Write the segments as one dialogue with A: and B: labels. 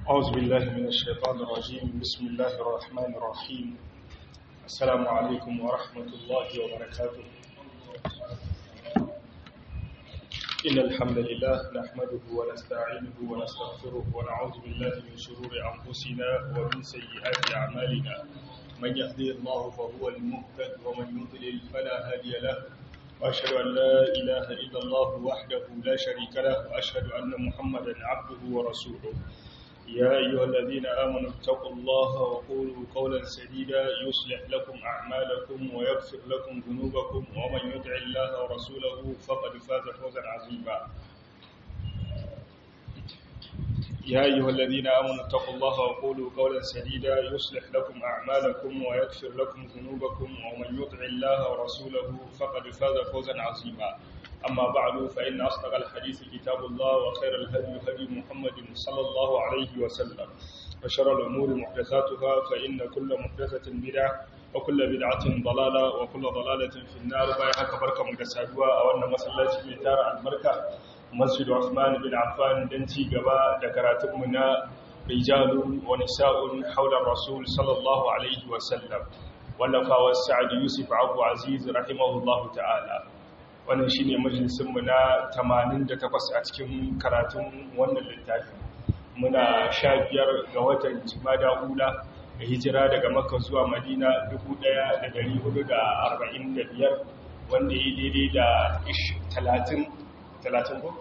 A: أعوذ بالله من الشيطان الرجيم بسم الله الرحمن الرحيم السلام عليكم ورحمة الله وبركاته إن الحمد لله نحمده ونستعينه ونستغفره ونعوذ بالله من شرور أنفسنا ومن سيئات أعمالنا من يهدي الله فهو المهتد ومن يضلل فلا هادي له وأشهد أن لا إله إلا الله وحده لا شريك له وأشهد أن محمدا عبده ورسوله يا أيها الذين آمنوا اتقوا الله وقولوا قولا سديدا يصلح لكم أعمالكم ويغفر لكم ذنوبكم ومن يطع الله ورسوله فقد فاز فوزا عظيما يا أيها الذين آمنوا اتقوا الله وقولوا قولا سديدا يصلح لكم أعمالكم ويغفر لكم ذنوبكم ومن يطع الله ورسوله فقد فاز فوزا عظيما أما بعد فإن أصدق الحديث كتاب الله وخير الهدي هدي محمد صلى الله عليه وسلم وشر الأمور محدثاتها فإن كل محدثة بدعة وكل بدعة ضلالة وكل ضلالة في النار بايحك بركة مكسادوا أو أن مسلات ميتار المركة مسجد عثمان بن عفان دنتي قباء ذكرات منا رجال ونساء حول الرسول صلى الله عليه وسلم ولفا والسعد يوسف عبد عزيز رحمه الله تعالى wannan shi ne majalisunmu na 88 a cikin karatun wannan littafi muna sha biyar ga watan jimada hula da hijira daga makka zuwa madina 1445 wanda ya daidai da 30 30 ko?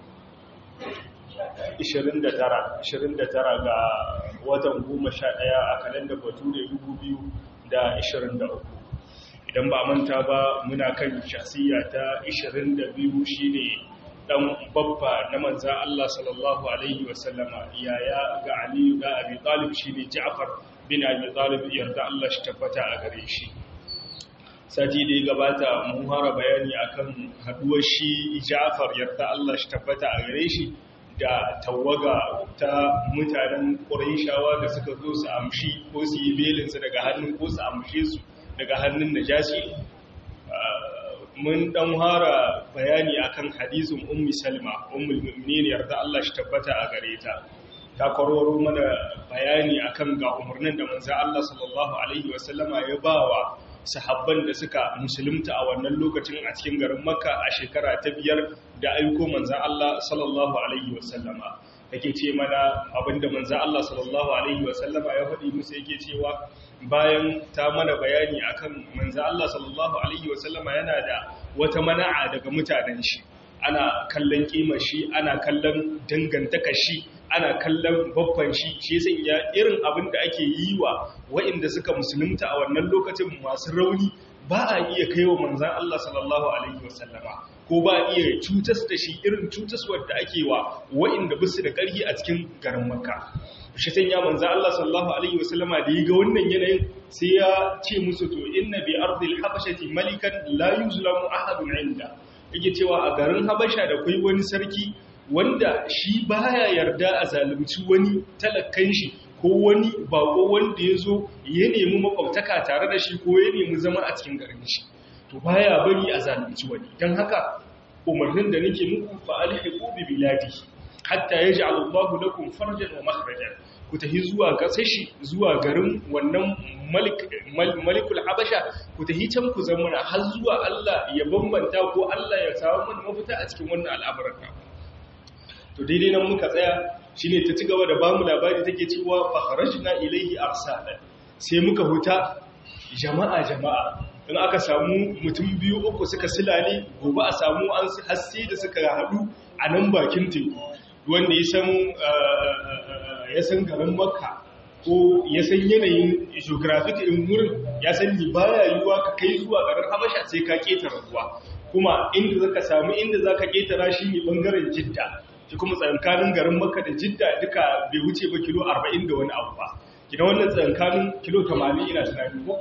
A: 29 ga watan 11 a kalandar bature 2023 idan ba manta ba muna kan shasiya ta 22 shine dan babba na manza Allah sallallahu alaihi wasallama yaya ga Ali ga Abi Talib shine Ja'far bin Abi Talib yarda Allah shi tabbata a gare shi sati da ya gabata mun fara bayani akan haduwar shi Ja'far yarda Allah shi tabbata a gare shi da tawaga ta mutanen Qurayshawa da suka zo su amshi ko su yi belinsu daga hannun ko su amshe su daga hannun najasi mun dan hara bayani akan hadisin ummi salma ummul mu'minin yarda Allah shi tabbata a gare ta ta kwararo mana bayani akan ga umarnin da manzo Allah sallallahu alaihi wasallama ya bawa sahabban da suka musulunta a wannan lokacin a cikin garin Makka a shekara ta biyar da aiko manzo Allah sallallahu alaihi wasallama yake ce mana abinda manzo Allah sallallahu alaihi wasallama ya faɗi musu yake cewa bayan ta mana bayani akan manzo Allah sallallahu alaihi wasallama yana da wata mana'a daga mutanen shi ana kallon kimar shi ana kallon dangantaka shi ana kallon babban shi shi sanya irin abin da ake yi wa waɗanda suka musulunta a wannan lokacin masu rauni ba a iya kai wa manzan Allah sallallahu alaihi wasallama ko ba iya cutas da shi irin cutaswar da ake wa waɗanda bisu da ƙarfi a cikin garin makka shi san ya manzo Allah sallallahu alaihi wasallama da yaga wannan yanayin sai ya ce musu to inna bi ardil habashati malikan la yuzlamu ahadun inda yake cewa a garin habasha da kai wani sarki wanda shi baya yarda a zalunci wani talakan shi ko wani bako wanda ya zo ya nemi makwabtaka tare da shi ko ya nemi zama a cikin garin shi to baya bari a zalunci wani don haka umarnin da nake muku fa alhiqu bi biladihi hatta ya ji al'allahu lakum farjan wa makharajan ku tafi zuwa gasashi zuwa garin wannan malikul habasha ku tafi can ku zamana har zuwa Allah ya bambanta ko Allah ya samu mana mafita a cikin wannan al'amuran to daidai nan muka tsaya shine ta ci gaba da bamu labari take cewa fa kharajna ilayhi arsalan sai muka huta jama'a jama'a in aka samu mutum biyu uku suka silale gobe a samu an hasse da suka haɗu a nan bakin teku wanda ya san garin makka ko ya san yanayin geographic in wurin ya san ni baya yiwuwa ka kai zuwa garin habasha sai ka ketara ruwa kuma inda zaka samu inda zaka ketara shi ne bangaren jidda shi kuma tsankanin garin makka da jidda duka bai wuce ba kilo 40 da wani abu ba kina wannan tsankanin kilo 80 ina tunani ko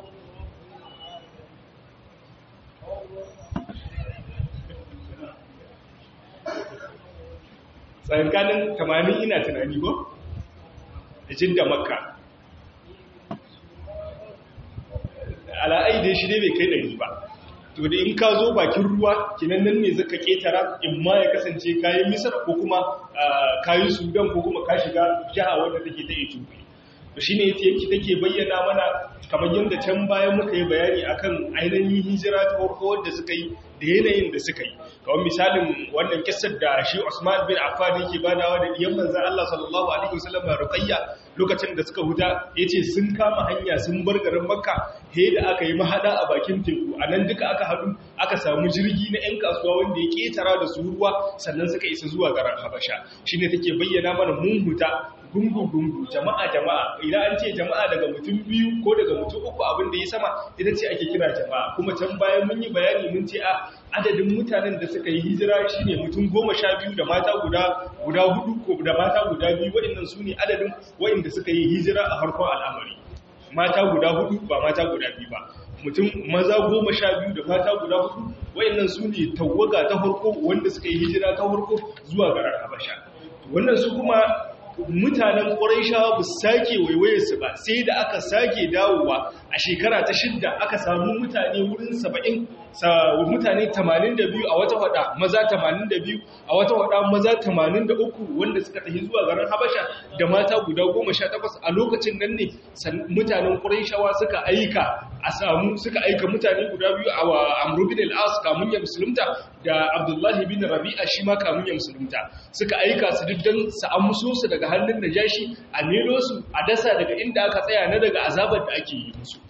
A: tsakankanin tamanin ina tunani ko da jidda makka ala'ai da shi ne bai kai ɗari ba to da in ka zo bakin ruwa kinan nan ne zaka ketara in ma ya kasance kayan misar ko kuma kayan sudan ko kuma ka shiga jiha wadda take ta ethiopia to shine yace yake take bayyana mana kamar yadda can bayan muka yi bayani akan ainihin hijira ta farko wadda suka yi da yanayin da suka yi kawai misalin wannan kissar da shi Usman bin Affan yake badawa da diyan manzon Allah sallallahu alaihi wasallam Ruqayya lokacin da suka huta yace sun kama hanya sun bar garin Makka he da aka yi mahada a bakin teku anan duka aka hadu aka samu jirgi na ƴan kasuwa wanda ya ketara da su ruwa sannan suka isa zuwa garin Habasha shine take bayyana mana mun huta gungu-gungu jama'a jama'a idan an ce jama'a daga mutum biyu ko daga mutum uku abin da ya sama ita ce ake kira jama'a kuma can bayan mun yi bayani mun ce a adadin mutanen da suka yi hijira shine mutum goma sha biyu da mata guda guda hudu ko da mata guda biyu waɗannan su ne adadin waɗanda suka yi hijira a harkar al'amari mata guda hudu ba mata guda biyu ba mutum maza goma sha biyu da mata guda hudu waɗannan su ne tawaga ta farko wanda suka yi hijira ta farko zuwa garar habasha wannan su kuma mutanen ƙwarishawa ba sake waiwayarsu ba sai da aka sake dawowa a shekara ta shidda aka samu mutane wurin saba'in mutane 82 a wata wada maza 82 a wata wada maza 83 wanda suka tafi zuwa garin habasha da mata guda 18 a lokacin nan ne mutanen ƙwarishawa suka aika a samu suka aika mutane guda biyu a amru bin al-as kamun ya musulunta da abdullahi bin rabi'a shi ma kamun ya musulunta suka aika su diddan su amso su daga hannun najashi a melo su a dasa daga inda aka tsaya na daga azabar da ake yi musu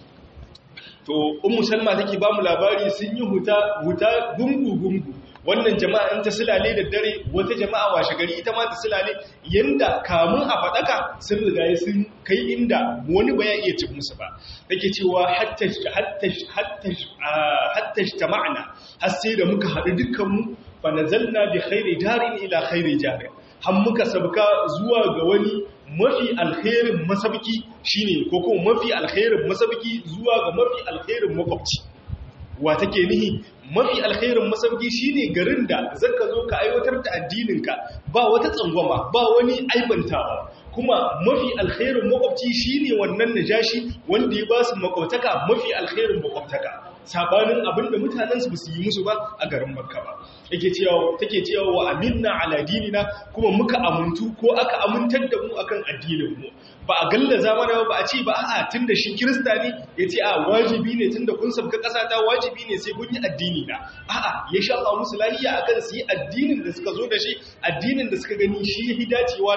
A: to ummu salma take ba mu labari sun yi huta huta gungu gungu wannan jama'a in ta silale da dare wata jama'a washe gari ita ma ta silale yanda kamun a fadaka sun riga sun kai inda wani ba ya iya cin musu ba take cewa hatta hatta hatta hatta jama'na har sai da muka haɗu dukkan mu fa nazalna bi khairi jarin ila khairi jarin har muka sabka zuwa ga wani mafi alkhairin masabki shine ko kuma mafi alkhairin masabki zuwa ga mafi alkhairin makwabci wa take nihi mafi alkhairin masauki shine garin da zaka zo ka aiwatar da addininka ba wata tsangwama ba wani aibantawa kuma mafi alkhairin makwabci shine wannan najashi wanda ya ba su makwabtaka mafi alkhairin makwabtaka sabanin abinda mutanen su basu yi musu ba a garin makka ba yake cewa take cewa wa aminna ala dinina kuma muka amuntu ko aka amintar da mu akan addinin mu ba a gallaza mana ba a ce ba a'a tunda shi kirista ne yace a wajibi ne tunda kun sabka kasa ta wajibi ne sai kun yi addini na a'a ya sha Allah musu lahiya akan su yi addinin da suka zo da shi addinin da suka gani shi ya dacewa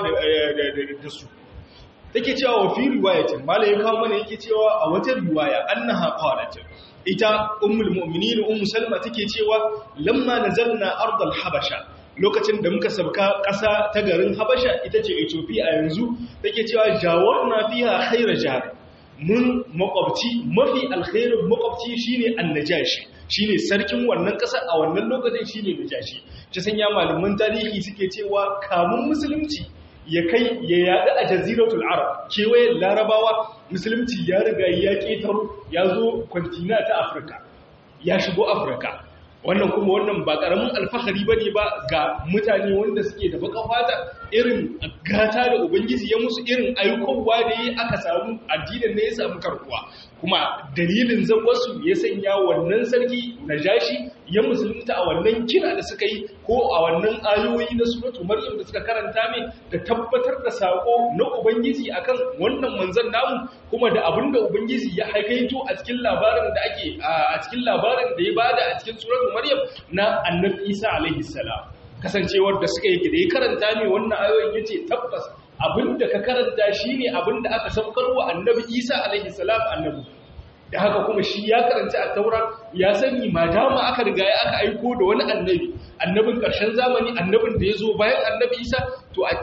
A: da su take cewa wa fi riwayatin malai ya kawo mana yake cewa a wata riwaya annaha qalat ita ummul mu'minin ummu salma take cewa lamma nazalna ardal habasha lokacin da muka sabka ƙasa ta garin habasha ita ce ethiopia yanzu take cewa jawarna fiha khayra jar mun makwabci mafi alkhairin makwabci shine annajashi shine sarkin wannan ƙasar a wannan lokacin shine najashi ta sanya malaman tarihi suke cewa kamun musulunci ya kai ya yaɗu a jaziratul arab kewayen larabawa musulunci ya riga ya ƙetaro ya zo kwantina ta afirka ya shigo afirka wannan kuma wannan ba ƙaramin alfahari ba ne ba ga mutane wanda suke da baka fata irin gata da ubangiji ya musu irin ayyukowa da ya aka samu addinin ne ya samu karkuwa kuma dalilin zan wasu ya sanya wannan sarki na jashi ya musulunta a wannan kira da suka yi ko a wannan ayoyi na suratu maryam da suka karanta mai da tabbatar da sako na ubangiji akan wannan manzon namu kuma da abin da ubangiji ya haikaito a cikin labarin da ake a cikin labarin da ya bada a cikin suratu maryam na annabi isa alaihi salam kasancewar da suka yi da ya karanta mai wannan ayoyin yace tabbas abinda ka karanta shine abinda aka saukarwa annabi isa alaihi salam annabi da haka kuma shi ya karanta a taura ya sani ma dama aka riga ya aka aiko da wani annabi annabin ƙarshen zamani annabin da ya zo bayan annabi isa to a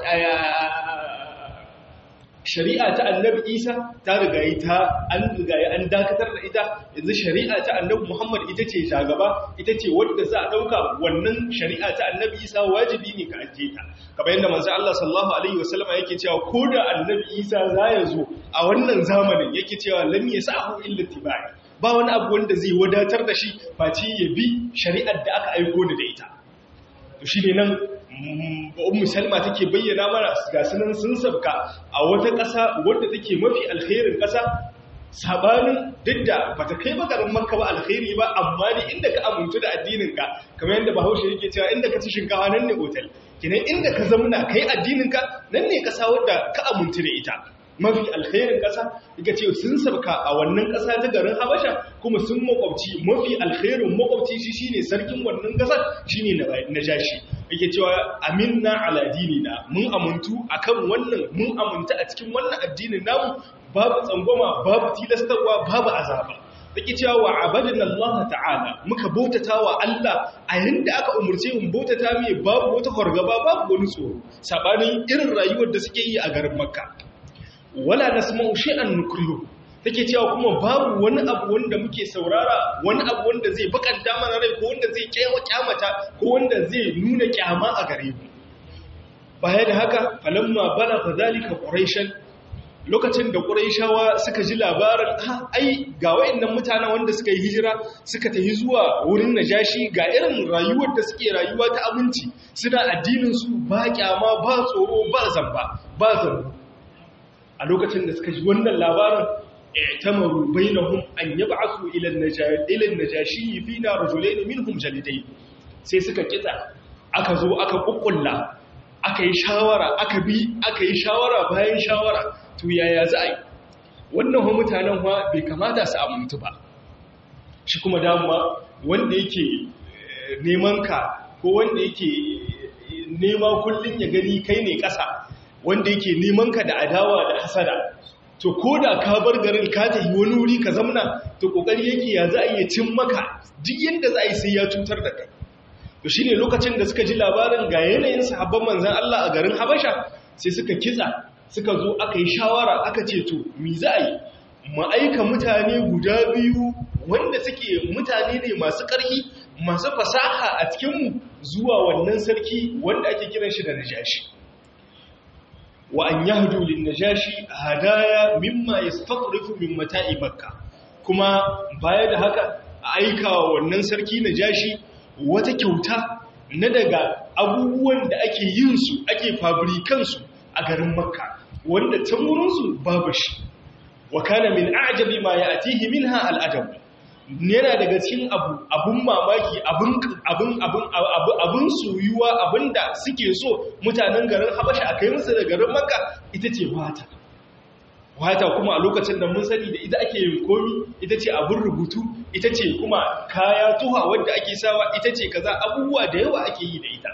A: shari'a ta annabi isa ta rigayi ta an rigayi an dakatar da ita yanzu shari'a ta annabi muhammad ita ce shagaba ita ce wadda za a ɗauka wannan shari'a ta annabi isa wajibi ne ka ajiye ta kamar yadda manzo Allah sallallahu alaihi wasallam yake cewa ko da annabi isa za ya zo a wannan zamanin yake cewa lam yasahu illa tibai ba wani abu wanda zai wadatar da shi face ya bi shari'ar da aka aiko da ita to shine nan ummu salma take bayyana mana ga sunan sun sabka a wata ƙasa wadda take mafi alkhairin ƙasa sabanin duk da bata kai ba garin makka ba alkhairi ba amma ne inda ka amintu da addinin ka kamar yadda bahaushe yake cewa inda ka ci shinkawa nan ne otal kinan inda ka zamuna kai addinin ka nan ne kasa wadda ka amintu da ita mafi alkhairin ƙasa daga ce sun sabka a wannan ƙasa ta garin habasha kuma sun makwabci mafi alkhairin makwabci shi shine sarkin wannan ƙasar shine na jashi yake cewa aminna ala dinina mun amuntu akan wannan mun amunta a cikin wannan addinin namu babu tsangwama babu tilastarwa babu azaba take cewa wa abadana Allah ta'ala muka bautata wa Allah a yanda aka umurce mu bautata mai babu wata fargaba babu wani tsoro sabanin irin rayuwar da suke yi a garin Makka wala nasma'u shay'an nukrihu take cewa kuma babu wani abu wanda muke saurara wani abu wanda zai bakanta mana rai ko wanda zai kyawa kyamata ko wanda zai nuna kyama a gare mu baya da haka falamma bala fadhalika quraishan lokacin da quraishawa suka ji labarin ha ai ga wayannan mutanen wanda suka yi hijira suka tafi zuwa wurin najashi ga irin rayuwar da suke rayuwa ta abinci suna addinin su ba kyama ba tsoro ba zamba ba zamba a lokacin da suka ji wannan labarin i'tamaru bainahum an yab'athu ila an-najashi fina rajulayn minhum jalidayn sai suka kitsa aka zo aka kukkulla aka yi shawara aka bi aka yi shawara bayan shawara to yaya za a yi wannan wa mutanen wa bai kamata su amintu ba shi kuma dama wanda yake neman ka ko wanda yake nema kullun ya gani kai ne ƙasa wanda yake neman ka da adawa da hasada to ko da ka bar garin ka tafi wani wuri ka zamna to kokari yake ya za a iya cin maka duk yadda za a yi sai ya cutar da kai to shine lokacin da suka ji labarin ga yanayin sahabban manzon Allah a garin Habasha sai suka kitsa suka zo aka yi shawara aka ce to me za a yi mu aika mutane guda biyu wanda suke mutane ne masu ƙarfi masu fasaha a cikinmu zuwa wannan sarki wanda ake kiran shi da najashi wa an yahdu lin najashi hadaya mimma yastaqrifu min mata'i makka kuma baya da haka a aika wa wannan sarki najashi wata kyauta na daga abubuwan da ake yin su ake fabrikan su a garin makka wanda can wurin su babu shi wa kana min a'jabi ma ya'tihi minha al'adab yana daga cikin abu abun mamaki abun abun abun abun soyuwa abinda suke so mutanen garin Habasha akai musu da garin Makka ita ce wata wata kuma a lokacin da mun sani da ita ake yin komi ita ce abun rubutu ita ce kuma kaya tuha wanda ake sawa ita ce kaza abubuwa da yawa ake yi da ita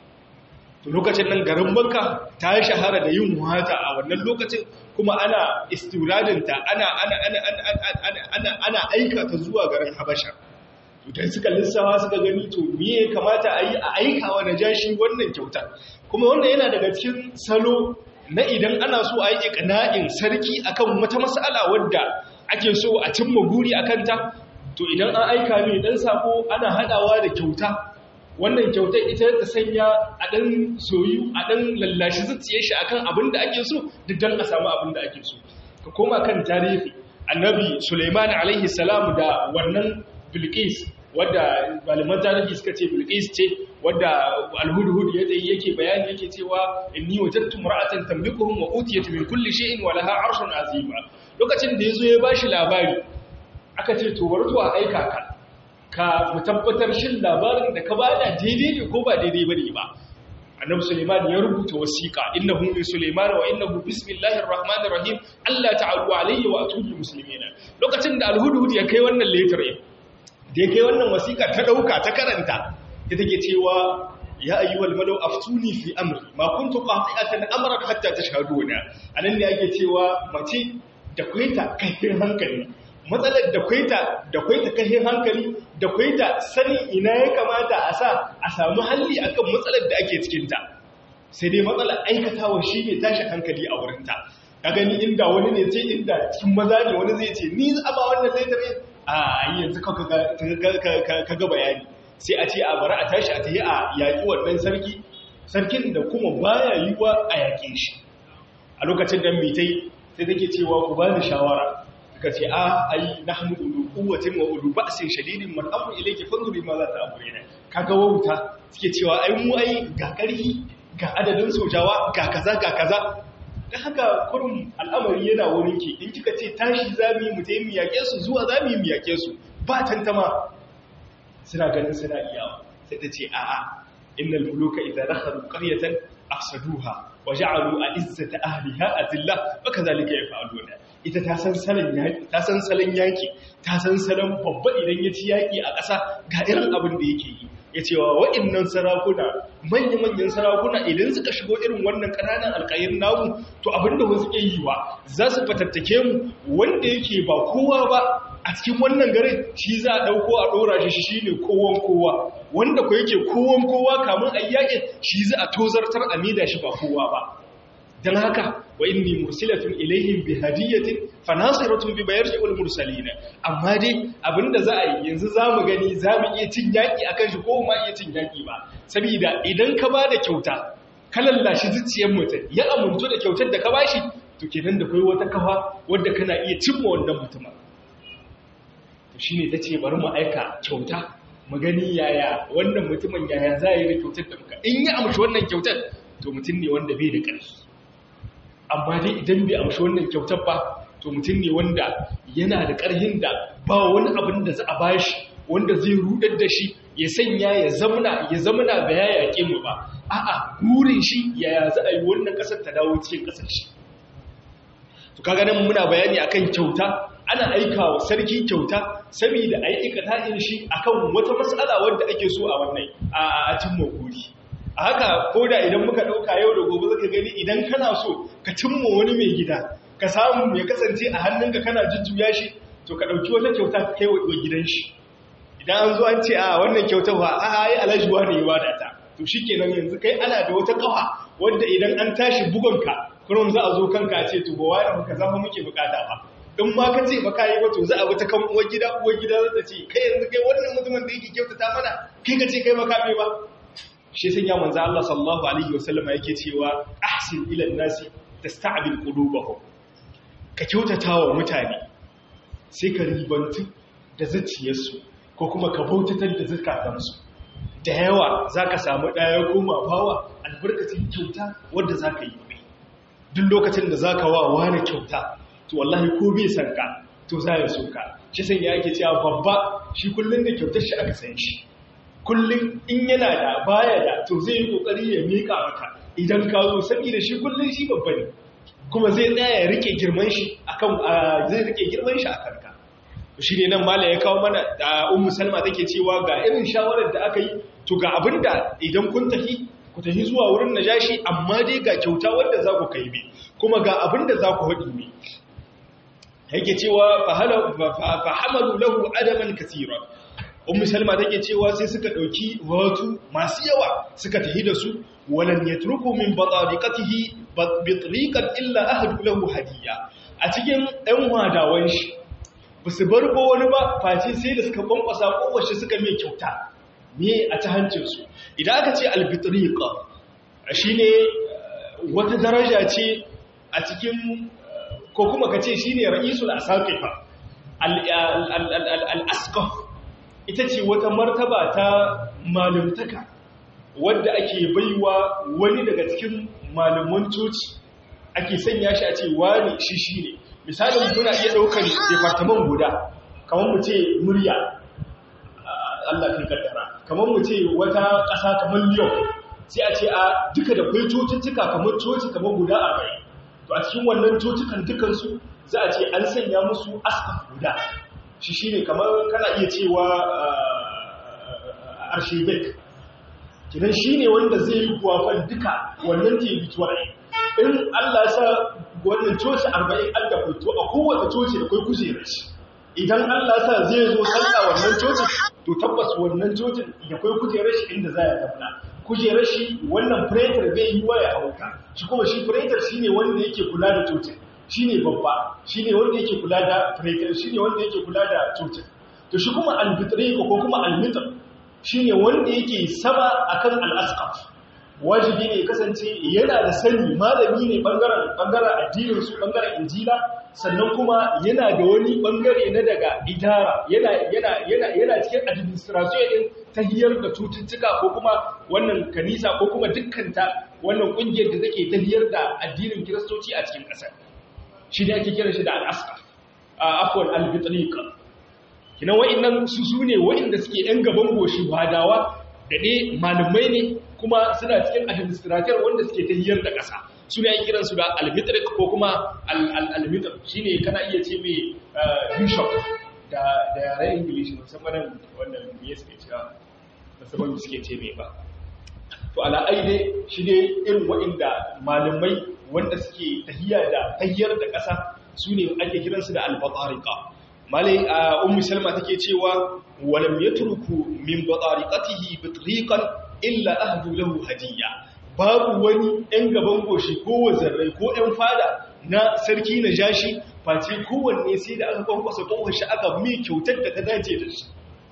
A: to lokacin nan garin Makka ta shahara da yin wata a wannan lokacin kuma ana istiradinta ana ana ana ana ana ana aika ta zuwa garin Habasha idan suka lissawa suka gani to me ya kamata a yi a aika wa najashi wannan kyauta kuma wannan yana daga cikin salo na idan ana so a yi iqna'in sarki akan wata mas'ala wadda ake so a cimma guri akan ta to idan an aika ne dan sako ana hadawa da kyauta wannan kyautar ita ta sanya a ɗan soyu a ɗan lallashi zuciye shi akan abin da ake so duk don a samu abin da ake so ka koma kan tarihi annabi suleiman alaihi salam da wannan bilqis wadda malaman tarihi suka ce bilqis ce wadda alhudhud ya tsaye yake bayani yake cewa inni wajadtu mar'atan tamlikuhum wa utiyat min kulli shay'in wa laha arshun azima lokacin da yazo ya bashi labari aka ce to warto a aika ka ka mu tabbatar shin labarin da ka bada daidai ne ko ba daidai bane ba annabi suleiman ya rubuta wasiqa innahu min suleiman wa innahu bismillahir rahmanir rahim allah ta'alu alayya wa atubu muslimin lokacin da alhudhud ya kai wannan letter da ya kai wannan wasiqa ta dauka ta karanta ita take cewa ya ayyuhal malau aftuni fi amri ma kuntu qati'atan amran hatta tashhaduna anan ne ake cewa mace da kwaita kai hankali matsalar da kwaita da kwaita kashin hankali da kwaita sanin ina ya kamata a sa a samu halli akan matsalar da ake cikinta sai dai matsalar aikatawa shi ne tashi hankali a wurinta ka gani inda wani ne ce inda cikin maza ne wani zai ce ni za ba wannan laifin ne a yanzu ka ga bayani sai a ce a bari a tashi a tafi a yaƙi wannan sarki sarkin da kuma baya yiwuwa a yaƙe shi a lokacin da mitai sai take cewa ku ba da shawara suka ce a ai nahnu ulu quwwatin wa ulu ba'sin shadidin man amru ilayki fanzuri ma za ta amrina kaga wauta suke cewa ai mu ai ga karfi ga adadin sojawa ga kaza ga kaza da haka kurum al'amari yana wurin ki in kika ce tashi za mu yi mu tayi mu yaƙe su zuwa za mu yi mu yaƙe su ba tantama suna ganin suna iyawa sai ta ce a'a innal muluka idza dakhalu qaryatan afsaduha wa ja'alu a'izzata ahliha azilla wa kadhalika yaf'aluna ita ta san salon yaki ta san salon yaki ta san salon babba idan ya ci yaki a ƙasa ga irin abin da yake yi ya ce wa wa'innan sarakuna manya-manyan sarakuna idan suka shigo irin wannan ƙananan alƙayin namu to abinda wasu ke yi wa za su fatattake mu wanda yake ba kowa ba a cikin wannan garin shi za a ɗauko a ɗora shi shi ne kowan kowa wanda ko yake kowan kowa kamun a yaƙin shi za a tozartar a mida shi ba kowa ba don haka wa inni mursilatun ilaihim bi hadiyatin fa nasiratun bi bayarji wal mursalina amma dai abinda za a yi yanzu zamu gani zamu iya cin yaki akan shi ko ma iya cin yaki ba saboda idan ka bada kyauta ka lallashi zuciyar mutum ya amuntu da kyautar da ka bashi to kenan da kai wata kafa wanda kana iya cimma wannan mutumin to shine tace bari mu aika kyauta mu gani yaya wannan mutumin yaya za yi da kyautar da muka in ya amshi wannan kyautar to mutum ne wanda bai da ƙarfi amma dai idan bai amshi wannan kyautar ba to mutum ne wanda yana da ƙarhin da ba wani abin da za a bashi wanda zai rudar da shi ya sanya ya zamana ya zamana ba ya yaƙe mu ba a'a burin shi yaya za a yi wannan ƙasar ta dawo cikin ƙasar shi to kaga nan muna bayani akan kyauta ana aika wa sarki kyauta saboda a yi ikata'in shi akan wata matsala wadda ake so a wannan a cimma guri a haka ko da idan muka ɗauka yau da gobe zaka gani idan kana so ka cimma wani mai gida ka samu ya kasance a hannunka kana jujjuya shi to ka ɗauki wata kyauta ka kai wa gidan shi idan an zo an ce a wannan kyautar ba a yi alajuwa ne ya ta to shi kenan yanzu kai ana da wata kawa wadda idan an tashi bugonka kurum za a zo kanka a ce to ba wani muka zama muke bukata ba in ma ka ce ba ka yi ba to za a wata kan uwar gida uwar gida za ta ce kai yanzu kai wannan mutumin da yake kyautata mana kai ka ce kai ba ka ba shi sun ya manzo Allah sallallahu alaihi wasallama yake cewa ahsin ila nasi tasta'bil qulubahum ka kyautata wa mutane sai ka ribantu da zuciyarsu ko kuma ka bautatar da zakatansu da yawa zaka samu daya goma bawa albarkacin kyauta wanda zaka yi mai duk lokacin da zaka wa wani kyauta to wallahi ko bai san ka to za ya so ka shi san ya yake cewa babba shi kullun da kyautar shi aka san shi kullum in yana da baya da to zai yi kokari ya mika maka idan ka zo saboda shi kullum shi babba ne kuma zai tsaya ya rike girman shi akan zai rike girman shi akan ka shi ne nan mala ya kawo mana da ummu salma take cewa ga irin shawarar da aka yi to ga abinda idan kun tafi ku tafi zuwa wurin najashi amma dai ga kyauta wanda za ku kai bi kuma ga abinda za ku haɗi ne yake cewa fa hamalu lahu adaman kaseera ummu salma take cewa sai suka dauki watu masu yawa suka tahi da su walan yatruku min batariqatihi bitriqan illa ahadu lahu hadiya a cikin ɗan wadawan shi basu bar ko wani ba face sai da suka kwankwasa kowace suka mai kyauta me a ta hancin su idan aka ce albitriqa shine wata daraja ce a cikin ko kuma kace shine ra'isul asaqifa al-asqaf ita ce wata martaba ta malumtaka wadda ake baiwa wani daga cikin malaman coci ake sanya shi a ce wani shi shi ne misalin muna iya ɗaukar departamen guda kamar mu ce murya Allah kan kaddara kamar mu ce wata ƙasa kamar Lyon sai a ce a duka da kwai cocicika kamar coci kamar guda arba'in to a cikin wannan cocikan dukansu za a ce an sanya musu asaf guda shi shi ne kamar kana iya cewa arshibek kidan shi ne wanda zai yi kuwafan duka wannan territory in allah sa wannan coci arba'in an da fito a kowace coci da kai kujerar shi idan allah sa zai zo sallah wannan coci to tabbas wannan cocin da kai kujerar shi inda za ya tabbata kujerar shi wannan pretor bai yi waya a wuta shi kuma shi pretor shi ne wanda yake kula da cocin shi ne babba shi ne wanda yake kula da pretor shi ne wanda yake kula da cocin to shi kuma albitriko ko kuma almitar shi ne wanda yake sama akan al'askaf wajibi ne kasance yana da sani malami ne bangaren addininsu bangaren injila sannan kuma yana da wani bangare na daga idara yana cikin administration din ta hiyar da cututtuka ko kuma wannan kanisa ko kuma dukkanta wannan kungiyar da take tafiyar da addinin kiristoci a cikin ƙasar shi ne ake kira shi da al'asqa afwan al-bitriqa kina wa'annan su su ne wa'anda suke yan gaban goshi wadawa da ne malamai ne kuma suna cikin administrator wanda suke tahiyar da ƙasa su ne ake kiransu da al-bitriq ko kuma al-mitr shine kana iya ce mai bishop da da yaren english musamman wannan me suke cewa musamman suke ce mai ba to ala aide shi ne irin wa'anda malamai wanda suke tahiya da tahiyar da ƙasa su ne ake kiransu da al-batarika malai a ummu salma take cewa walam yatruku min batariqatihi bitriqan illa ahdu lahu hadiyya babu wani ɗan gaban goshi ko wazarrai ko ɗan fada na sarki na jashi face kowanne sai da aka kwankwasa kwankwasa shi aka mai kyautar da ta dace da shi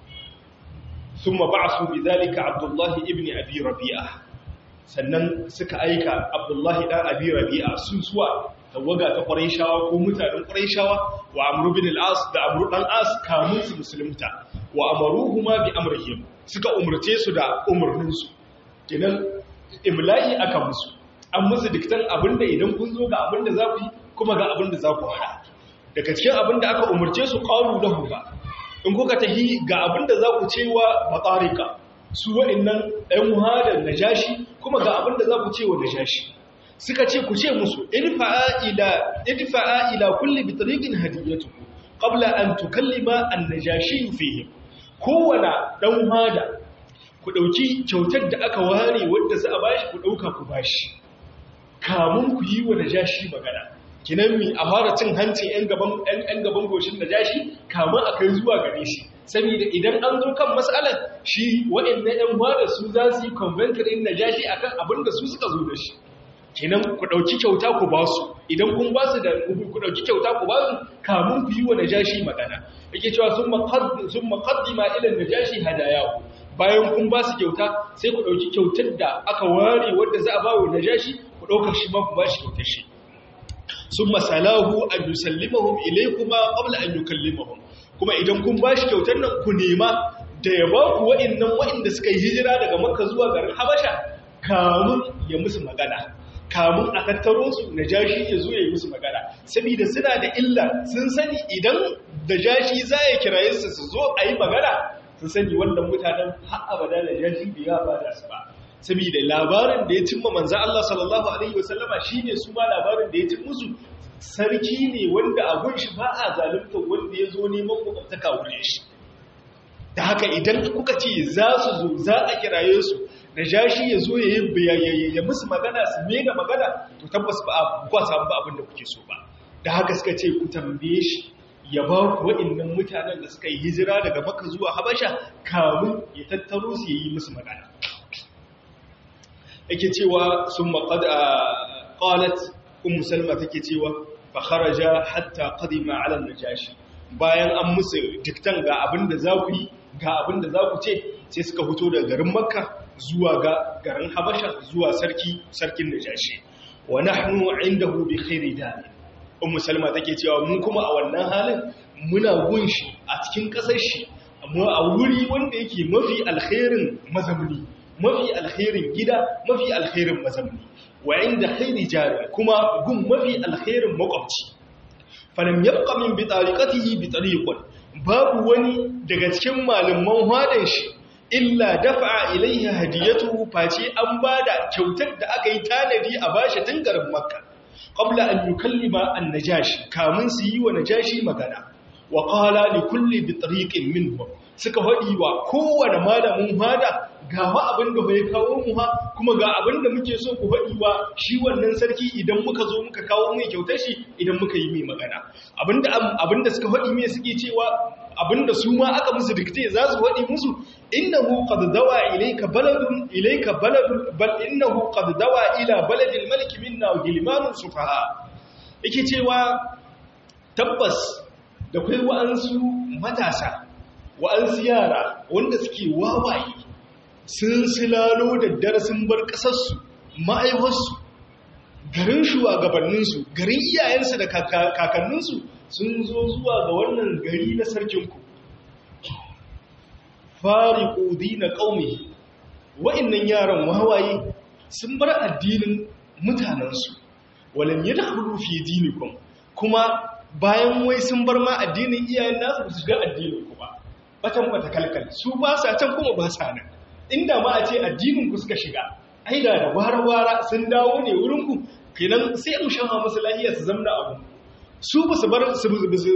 A: ثم بعثوا بذلك عبد الله ابن أبي ربيعة sannan suka aika Abdullahi dan Abi Rabi'a sun suwa tawaga ta Qurayshawa ko mutanen Qurayshawa wa Amr bin al-As da Amr dan As kamun su musulunta wa amaruhuma bi amrihim suka umurce su da umurnin su kenan imla'i aka musu an musu diktan abinda idan kun zo ga abinda za ku yi kuma ga abinda za ku hada daga cikin abinda aka umurce su qalu lahu ba in kuka tahi ga abinda za ku cewa batarika su wa'annan ɗan muhadar najashi kuma ga abinda za ku cewa najashi suka ce ku ce musu idfa'a ila idfa'a ila kulli bitriqin hadiyatuhu qabla an tukallima an-najashi fihi kowana ɗan muhada ku dauki kyautar da aka ware wanda za a bashi ku dauka ku bashi kamun ku yi wa najashi magana kinan mi a fara cin hancin 'yan gaban goshin da jashi kamun a kai zuwa gare shi saboda idan an zo kan matsalar shi waɗanda 'yan bada su za su yi conventorin na jashi a kan abin da su suka zo da shi kinan ku ɗauki kyauta ku ba su idan kun ba su da ku ɗauki kyauta ku ba su kamun ku yi wa na jashi magana yake cewa sun maƙaddima ilan na jashi hadayahu bayan kun ba su kyauta sai ku ɗauki kyautar da aka ware wadda za a ba wa na jashi ku ɗaukar shi ma ku ba shi kyautar shi sun masalahu an yusallimahum ilaykuma qabla an yukallimahum kuma idan kun bashi kyautar nan ku nema da ya ba ku wa'annan wa'anda suka yi hijira daga Makka zuwa garin Habasha kamun ya musu magana kamun a tattaro su najashi ya zo ya yi musu magana saboda suna da illa sun sani idan najashi za ya kiraye su su zo a yi magana sun sani wannan mutanen har abada najashi bai ya bada su ba saboda labarin da ya cimma manzan Allah sallallahu Alaihi wasallama shi ne su ma labarin da ya cin musu sarki ne wanda abun shi ba a zalunta wanda ya zo neman makwabtaka wurin shi da haka idan kuka ce za su zo za a kiraye su da jashi ya zo ya yi ya musu magana su mega magana to tabbas ba a kwa samu ba abin da kuke so ba da haka suka ce ku tambaye shi ya ba ku waɗannan mutanen da suka yi hijira daga maka zuwa habasha kamun ya tattaro su ya yi musu magana yake cewa sun maƙad a ƙalat un musulma take cewa fa kharaja hatta qadima ala najashi bayan an musu diktan ga abin da za ku yi ga abin da za ku ce sai suka fito daga garin makka zuwa ga garin habasha zuwa sarki sarkin najashi wa nahnu indahu bi khairi dani un musulma take cewa mu kuma a wannan halin muna gunshi a cikin ƙasar shi amma a wuri wanda yake mafi alkhairin mazamni mafi alkhairin gida mafi alkhairin mazamni wa inda khairi jari kuma gun mafi alkhairin makwabci falam yabqa min bi tariqatihi bi tariqin babu wani daga cikin malaman hadan shi illa dafa ilaiha hadiyatuhu face an bada kyautar da aka yi tanadi a bashi tun garin makka qabla an yukallima an-najashi kamun su yi wa najashi magana wa qala li kulli bi tariqin minhum suka faɗi wa kowane malamin hada ga ma abin da bai kawo mu ha kuma ga abin da muke so ku faɗi wa shi wannan sarki idan muka zo muka kawo mai kyautar shi idan muka yi mai magana abinda abinda suka faɗi mai suke cewa abinda su ma aka musu dikte za su faɗi musu innahu qad dawa ilayka baladun ilayka baladun bal innahu qad dawa ila baladil malik minna wa gilmanun sufaha yake cewa tabbas da kai wa'ansu matasa wa'ansu yara wanda suke wawaye sun silalo da darasin bar ƙasarsu ma'aiwarsu garin shugabanninsu garin iyayensu da kakanninsu sun zo zuwa ga wannan gari na sarkinku fari ƙudi na ƙaumi wa'innan yaran wawaye sun bar addinin mutanensu walam yadkhulu fi dinikum kuma bayan wai sun bar ma addinin iyayen nasu su shiga addinin ku ba batan bata kalkal su ba sa can kuma ba sa nan inda ma a ce addinin ku suka shiga ai da da wara sun dawo ne wurin ku kenan sai mu shafa musu lahiya su zamna abu su ba su bar su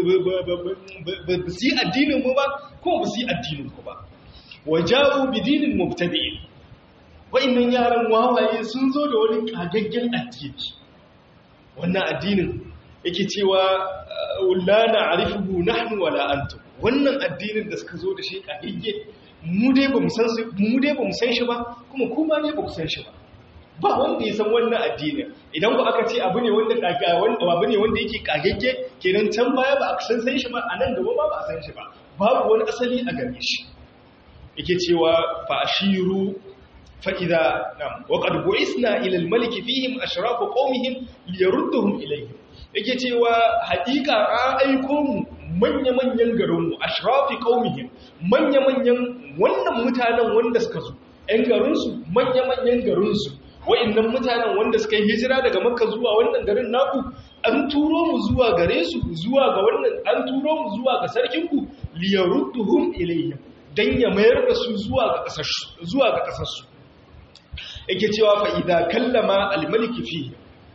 A: yi addinin mu ba kuma ba su yi addinin ku ba waja'u bidinin mubtadi'in wa'annan yaran wawaye sun zo da wani kagaggen addini wannan addinin yake cewa la na'rifuhu nahnu wala antum wannan addinin da suka zo da shi kagagge mu dai ba mu san mu dai ba mu san shi ba kuma kuma ne ba ku san shi ba ba wanda ya san wannan addinin idan ku aka ce abu ne wanda kaga wanda abu ne wanda yake kagagge kenan can baya ba a san san shi ba anan gaba ba ba a san shi ba babu wani asali a gare shi yake cewa fa ashiru fa idza nam wa qad bu'isna ila al-malik fihim ashrafu qawmihim liyarudduhum ilayhi yake cewa haƙiƙa an aiko mu manya-manyan garinmu ashrafi qaumihim manya-manyan wannan mutanen wanda suka zo ɗan garinsu manya-manyan garinsu wa'annan mutanen wanda suka yi hijira daga makka zuwa wannan garin naku an turo mu zuwa gare su zuwa ga wannan an turo mu zuwa ga sarkinku liyarudduhum ilayhim dan ya mayar da su zuwa ga kasar zuwa ga kasar su yake cewa fa idza kallama al-malik fi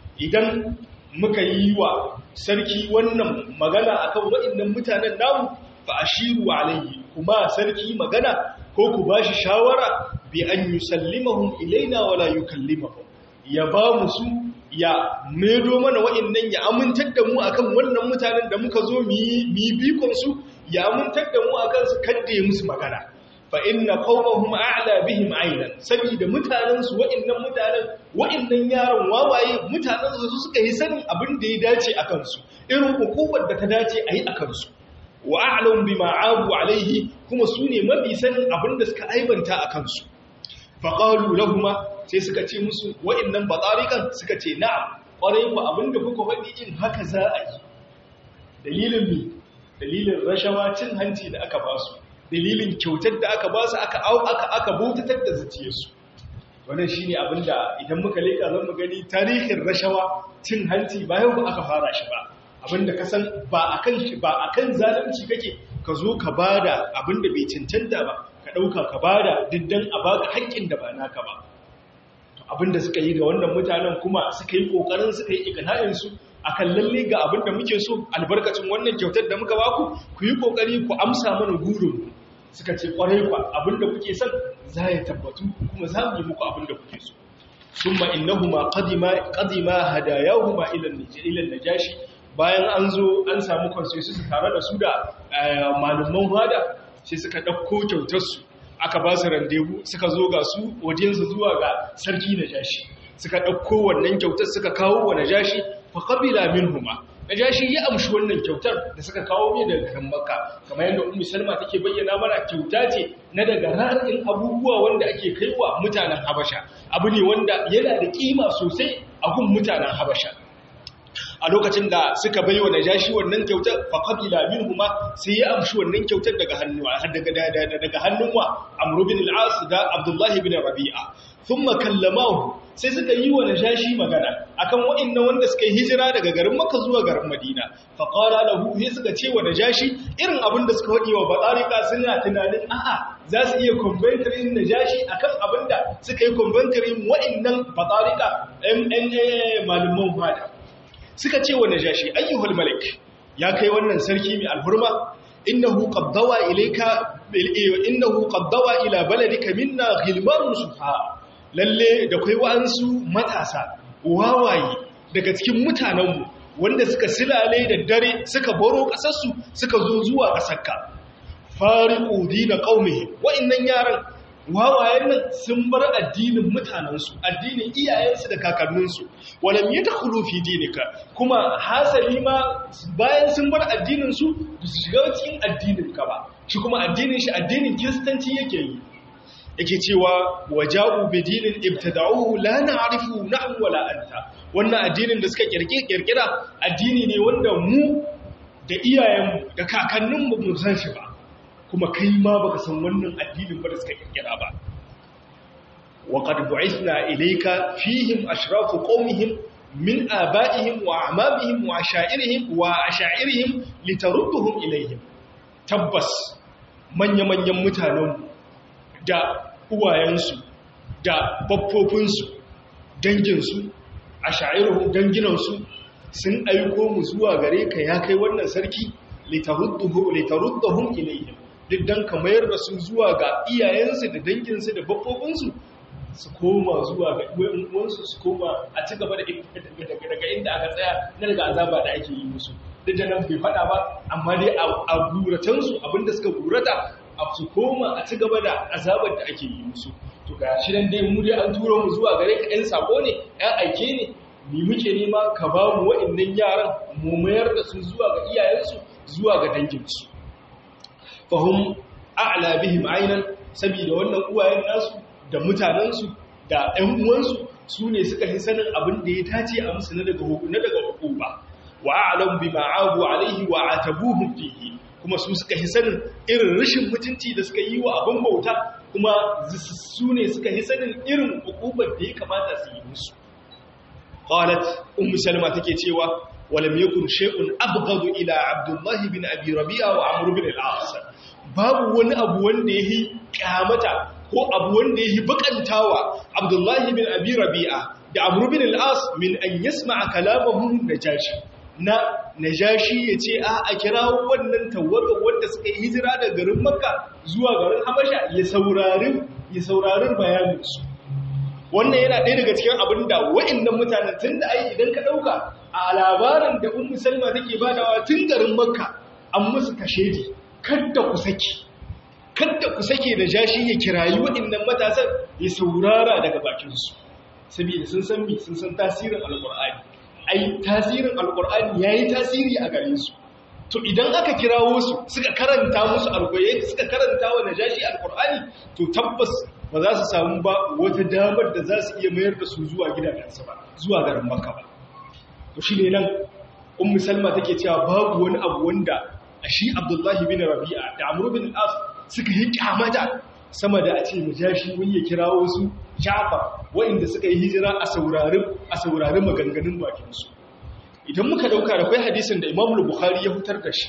A: idan muka yi wa sarki wannan magana akan waɗannan mutanen namu fa ashiru alayhi kuma sarki magana ko ku bashi shawara bi an yusallimahum ilaina wala yukallimahum ya ba mu su ya medo mana waɗannan ya amintar da mu akan wannan mutanen da muka zo mu yi bikon su ya amintar da mu akan su kadde musu magana fa inna qaumahum a'la bihim aynan saboda mutanen su wa'annan mutanen wa'annan yaron wawaye mutanen su suka yi sanin abin da ya dace akan su irin hukumar da ta dace ayi akan su wa a'lam bima abu alaihi kuma su ne mafi sanin abin da suka aibanta akan su fa qalu lahum sai suka ce musu wa'annan batarikan suka ce na'am kwarai ku abin da kuka faɗi in haka za a yi dalilin mi dalilin rashawa cin hanci da aka ba su dalilin kyautar da aka ba su aka aka aka bautatar da zuciyarsu wannan shine abinda idan muka leka zan mu gani tarihin rashawa cin hanci ba yau aka fara shi ba abinda ka san ba akan shi ba akan zalunci kake ka zo ka bada abinda bai cancanta ba ka dauka ka bada diddan a baka haƙƙin da ba naka ba abinda suka yi ga wannan mutanen kuma suka yi kokarin suka yi ikana'in su akan lalle ga abinda muke so albarkacin wannan kyautar da muka baku ku yi kokari ku amsa mana gurin suka ce kwarai kwa abinda kuke son za ya tabbatu kuma za mu yi muku abinda kuke so summa innahuma qadima qadima hadayahuma ila ila najashi bayan an zo an samu consensus tare da su da malaman hada sai suka dauko kyautar su aka ba su randevu suka zo ga su audience zuwa ga sarki najashi suka dauko wannan kyautar suka kawo wa najashi fa qabila minhuma najashi ya amshi wannan kyautar da suka kawo mai daga kan makka kamar yadda ummu salma take bayyana mana kyauta ce na daga ra'ayin abubuwa wanda ake kaiwa mutanen habasha abu ne wanda yana da kima sosai a gun mutanen habasha a lokacin da suka bai wa najashi wannan kyautar fa qabila minhuma sai ya amshi wannan kyautar daga hannu daga daga hannun wa amr bin al-as da abdullahi bin rabi'a thumma kallamahu sai suka yi wa najashi magana akan wa'annan wanda suka yi hijira daga garin makka zuwa garin madina fa qala lahu sai suka ce wa najashi irin abin da suka wadi wa batarika suna tunanin a'a za su iya conventorin najashi akan abin da suka yi conventorin wa'annan batarika MNA malaman fada suka ce wa najashi ayyuhul malik ya kai wannan sarki mai alhurma innahu qaddawa ilayka innahu qaddawa ila baladika minna ghilmanun sufa lalle da kai wa'ansu matasa wawaye daga cikin mutanenmu wanda suka silale da dare suka baro kasarsu suka zo zuwa kasarka fariqu dina qaumihim wa'annan yaran wawayen nan sun bar addinin mutanensu addinin iyayensu da kakanninsu walam yadkhulu fi dinika kuma hasali ma bayan sun bar addinin su su shiga cikin addinin ka ba shi kuma addinin shi addinin kiristanci yake yi yake cewa waja'u bi dinin ibtada'uhu la na'rifu nahnu wala anta wannan addinin da suka kirkira addini ne wanda mu da iyayenmu da kakanninmu mu san shi ba kuma kai ma baka san wannan addinin ba da suka kirkira ba wa qad bu'ithna ilayka fihim ashrafu qaumihim min aba'ihim wa a'mamihim wa asha'irihim wa asha'irihim litarudduhum ilayhim tabbas manya-manyan mutanen da uwayensu da baffofinsu danginsu asha'irihim danginansu sun aiko mu zuwa gare ka ya kai wannan sarki litarudduhum ilayhim duk dan ka mayar da su zuwa ga iyayensu da danginsu da babbofinsu su koma zuwa ga uwansu su koma a ci gaba da daga inda aka tsaya na daga azaba da ake yi musu duk da nan bai faɗa ba amma dai a guratansu abinda suka gurata a su koma a ci gaba da azabar da ake yi musu to ga shi nan dai mu dai an turo mu zuwa gare ka ɗan sako ne ɗan aike ne ni muke nema ka ba mu waɗannan yaran mu mayar da su zuwa ga iyayensu zuwa ga danginsu fahim a'la bihim aynan saboda wannan uwayen nasu da mutanensu da ɗan uwansu su ne suka yi sanin abin da ya tace a musu na daga na daga hukuma wa a'lam bima abu alaihi wa atabuhum fihi kuma su suka yi sanin irin rashin mutunci da suka yi wa abin bauta kuma su ne suka yi sanin irin hukumar da ya kamata su yi musu qalat ummu salma take cewa walam yakun shay'un abghadu ila abdullah bin abi rabi'a wa amr bin al-as babu wani abu wanda yayi kyamata ko abu wanda yayi bakantawa abdullah bin abi rabi'a da amr bin al-as min an yasma'a kalamahu najashi na najashi yace a a kirawo wannan tawaga wanda suka yi hijira daga garin makka zuwa garin habasha ya saurari ya saurari bayanin su wannan yana ɗaya daga cikin abin da wa'annan mutanen tun da ai idan ka ɗauka a labarin da ummu salma take badawa tun garin makka an musu kashe kadda ku saki kadda ku sake da jashi ya kirayi wa'annan matasan ya saurara daga bakinsu saboda sun san mi sun san tasirin alƙur'ani ai tasirin alƙur'ani yayi tasiri a gare su to idan aka kirawo su suka karanta musu alƙur'ani suka karanta wa najashi alƙur'ani to tabbas ba za su samu ba wata damar da za su iya mayar da su zuwa gidajensu ba zuwa garin makka ba to shi ne nan ummu salma take cewa babu wani abu wanda a shi abdullahi bin rabi'a da amru bin as suka yi kyamata sama da a ce mujashi wani ya kirawo su jafar waɗanda suka yi hijira a saurarin a saurarin maganganun bakinsu idan muka dauka da kai hadisin da imamul bukhari ya fitar da shi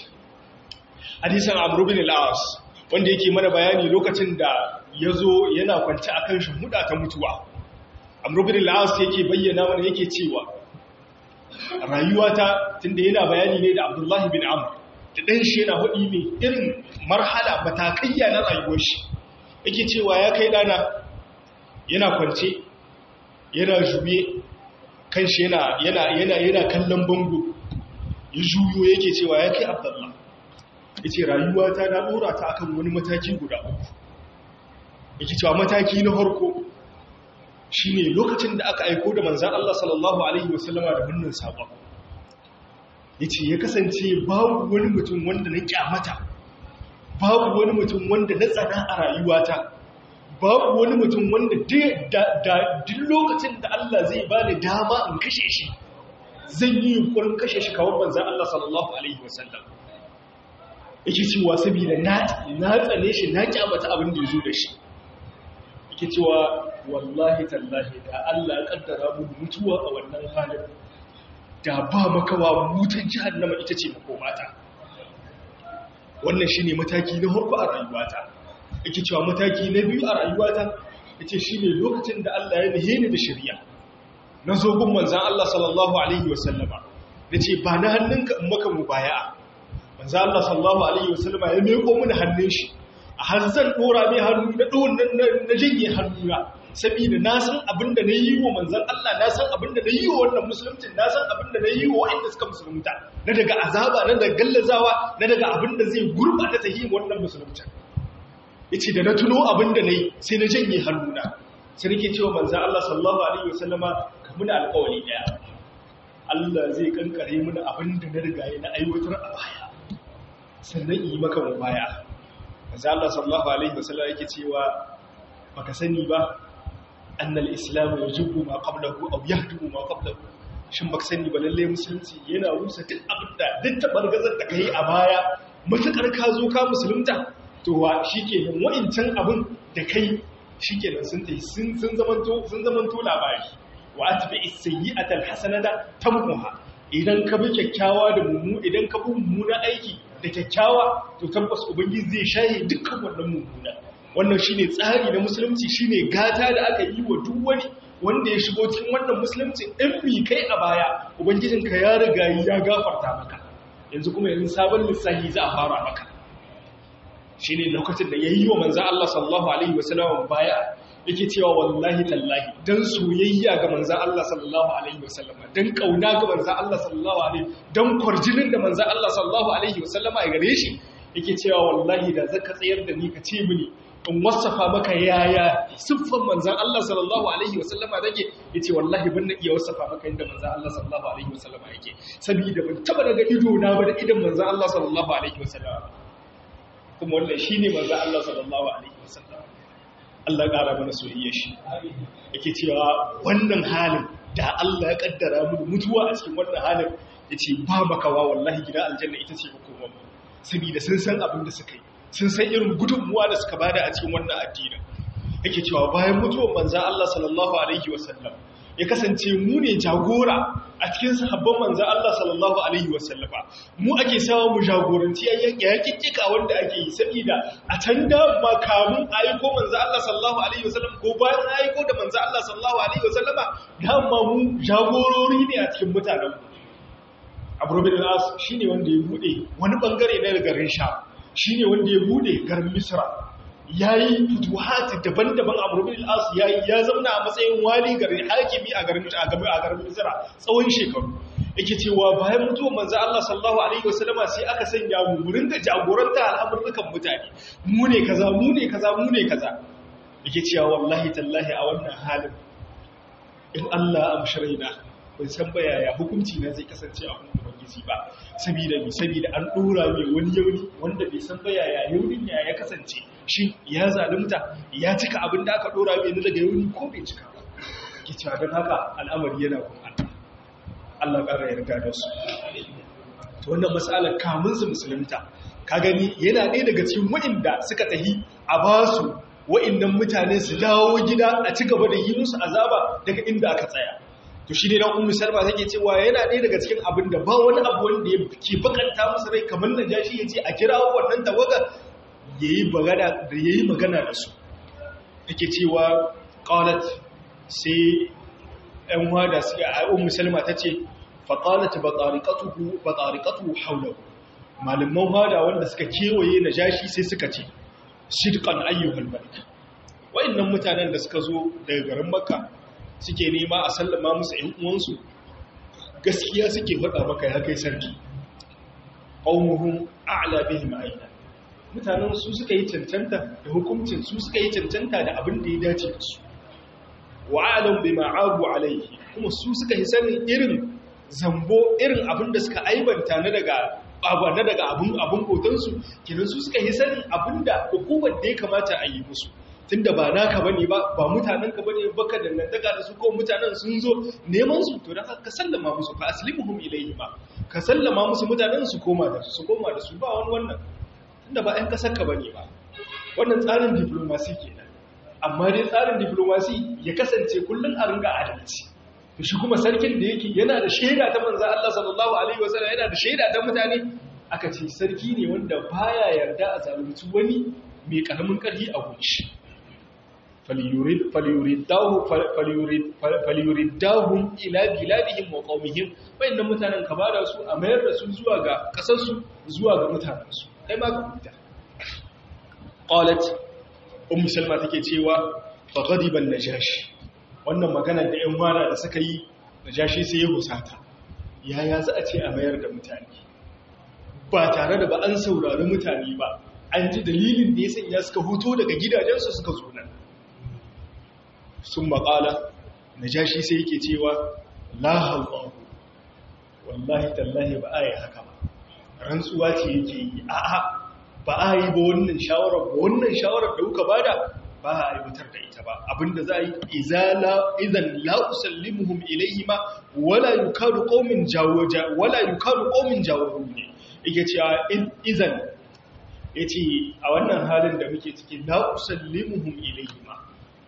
A: hadisin amru bin al-as wanda yake mana bayani lokacin da ya zo yana kwanci a kan shimhuda ta mutuwa amrubin la'as yake bayyana mana yake cewa rayuwata tunda yana bayani ne da abdullahi bin amur da ɗan shi yana haɗi mai irin marhala matakayya na rayuwar shi yake cewa ya kai ɗana yana kwance yana juye kan shi yana kallon bango ya juyo yake cewa ya kai abdullahi ya ce rayuwata na ɗora ta akan wani mataki guda uku yake cewa mataki na harko shi ne lokacin da aka aiko da manzan Allah sallallahu Alaihi wasallama da hannun saƙon ya ce ya kasance babu wani mutum wanda na kyamata babu wani mutum wanda na tsana a rayuwata babu wani mutum wanda duk lokacin da Allah zai ba ni dama in kashe shi zan yi yunkurin kashe shi kawar manzan Allah sallallahu Alaihi wasallam yake cewa saboda na tsane shi na kyamata abin da ya zo da shi yake cewa wallahi tallahi da Allah ya kaddara mu mutuwa a wannan halin da ba makawa mutan jahannama ita ce makomata wannan shine mataki na farko a rayuwata yake cewa mataki na biyu a rayuwata yace shine lokacin da Allah ya nihe ni da shari'a na zo gun manzon Allah sallallahu alaihi wasallama nace ba na hannunka in maka mubaya'a manzon Allah sallallahu alaihi wasallama ya meko mini hannun shi a har zan dora mai hannu na ɗon na janye hannuna saboda na san abin da na yi wa manzan Allah na san abin da na yi wa wannan musulmcin na san abin da na yi wa waɗanda suka musulunta na daga azaba na daga gallazawa na daga abin da zai gurɓata ta yi wannan musulmcin ya ce da na tuno abin da na yi sai na janye hannuna sai nake cewa manzan Allah sallallahu alaihi wasallama ka muna alƙawari ɗaya Allah zai kankare muna abin da na riga na aiwatar a baya sannan yi maka mu baya manzo Allah sallallahu alaihi wasallam yake cewa baka sani ba annal islam yajibu ma qablahu aw yahdumu ma qablahu shin baka sani ba lalle musulunci yana rusa duk abinda duk tabargazar da kai a baya mutakar ka zo ka musulunta to wa shikenan wa'incan abin da kai shikenan sun tayi sun sun zamanto sun zamanto labari wa atbi as-sayyi'ata al-hasanata tamhuha idan ka bi kyakkyawa da mummu idan ka bi mummuna aiki da kyakkyawa to tabbas ubangiji zai shaye dukkan wannan mummuna wannan shine tsari na musulunci shine gata da aka yi wa duk wani wanda ya shigo cikin wannan musulunci in mi kai a baya ubangijinka ya riga ya gafarta maka yanzu kuma yanzu sabon lissahi za a fara maka shine lokacin da yayi wa manzo Allah sallallahu alaihi wasallam baya yake cewa wallahi tallahi dan soyayya ga manzo Allah sallallahu alaihi wasallam dan kauna ga manzo Allah sallallahu alaihi dan kwarjinin da manzo Allah sallallahu alaihi wasallam ya gare shi yake cewa wallahi da zaka tsayar da ni ka ce mini in wasafa maka yaya siffan manzan Allah sallallahu alaihi wasallama take yace wallahi ban na iya wasafa maka inda manzan Allah sallallahu alaihi wasallama yake saboda ban taba daga ido na ba da idan manzan Allah sallallahu alaihi wasallama kuma wannan shine manzan Allah sallallahu alaihi wasallama Allah ƙara mana soyayya shi yake cewa wannan halin da Allah ya kaddara mu mutuwa a cikin wannan halin yace ba makawa wallahi gidan aljanna ita ce hukumar saboda sun san abin da suka yi sun san irin gudunmuwa da suka bada a cikin wannan addinin yake cewa bayan mutuwar manzan Allah sallallahu alaihi wasallam ya kasance mu ne jagora a cikin sahabban manzan Allah sallallahu alaihi wasallama mu ake sawa mu jagoranci yaƙiƙiƙa wanda ake yi saboda a can da ba kamun aiko manzan Allah sallallahu alaihi wasallam ko bayan aiko da manzan Allah sallallahu alaihi wasallama dama mu jagorori ne a cikin mutanen mu Abu Rabi al-As shine wanda ya bude wani bangare na garin Sha shi ne wanda ya bude garin misra ya yi fituhati daban-daban a burbin al'as ya zauna a matsayin wali garin hakimi a garin misra tsawon shekaru yake cewa bayan mutuwa manzo Allah sallallahu alaihi wasallama sai aka sanya mu wurin da jagoranta al'amurrukan mutane mu ne kaza mu ne kaza mu ne kaza yake cewa wallahi tallahi a wannan halin in Allah amsharaina ban san ba yaya hukunci na zai kasance a hannun ubangiji ba saboda mi saboda an dora mai wani yauni wanda bai san ba yaya yaunin ya ya kasance shi ya zalunta ya cika abin da aka dora mai daga yauni ko bai cika ba ke cewa don haka al'amari yana kuma Allah ƙara yarda da su to wannan matsalar kamun su musulunta ka gani yana ɗaya daga cikin wa'inda suka tahi a basu wa'innan mutane su dawo gida a ci gaba da yi musu azaba daga inda aka tsaya to shi ne dan ummu salma take cewa yana ɗaya daga cikin abin da ba wani abu wanda ya ke bakanta musu rai kamar na jashi ya ce a kira wannan tawaga yayi magana da yayi magana da su take cewa qalat sai ɗan wada suka a ummu salma tace fa qalat batariqatuhu batariqatuhu hawlahu malaman wada wanda suka kewaye na jashi sai suka ce sidqan ayyuhal malik wa'annan mutanen da suka zo daga garin makka suke nema a sallama musu ‘yan uwansu gaskiya suke faɗa maka ya kai sarki ƙaunuhun a'ala bihim aina mutanen su suka yi cancanta da hukuncin su suka yi cancanta da abin da ya dace da su wa alam bi ma'abu alaihi kuma su suka yi sanin irin zambo irin abin da suka aibanta na daga abu na daga abin abin kotansu kenan su suka yi sanin abin da hukumar da ya kamata a yi musu tunda ba naka bane ba ba mutanen ka bane baka dangantaka da su ko mutanen sun zo neman su to dan ka sallama musu fa aslimuhum ilayhi ma ka sallama musu mutanen su koma da su koma da su ba wani wannan tunda ba ɗan kasar ka bane ba wannan tsarin diplomasi kenan amma dai tsarin diplomasi ya kasance kullun a ringa adalci to shi kuma sarkin da yake yana da shaida ta manzo Allah sallallahu alaihi wasallam yana da shaida ta mutane aka ce sarki ne wanda baya yarda a zalunci wani mai karamin karfi a gunshi faliyuriddahun ila biladihim wa qaumihim wayannan mutanen ka bada su a mayar da su zuwa ga kasar su zuwa ga mutanen su kai ma ka huta qalat ummu salma take cewa fa ghadiba najashi wannan magana da ƴan mara da suka yi najashi sai ya husata yaya za a ce a mayar da mutane ba tare da ba an saurari mutane ba an ji dalilin da ya sanya suka huto daga gidajensu suka zo nan sun maƙala na jashi sai yake cewa lahallahu wallahi tallahi ba a yi haka ba rantsuwa ce yake yi a'a ba a yi ba wannan shawarar ba wannan shawarar da kuka bada ba a aiwatar da ita ba abinda za a yi izala idan la usallimuhum ilayhi ma wala yukadu qaumin jawaja wala yukadu qaumin jawaru ne yake cewa idan yace a wannan halin da muke ciki la usallimuhum ilayhi ma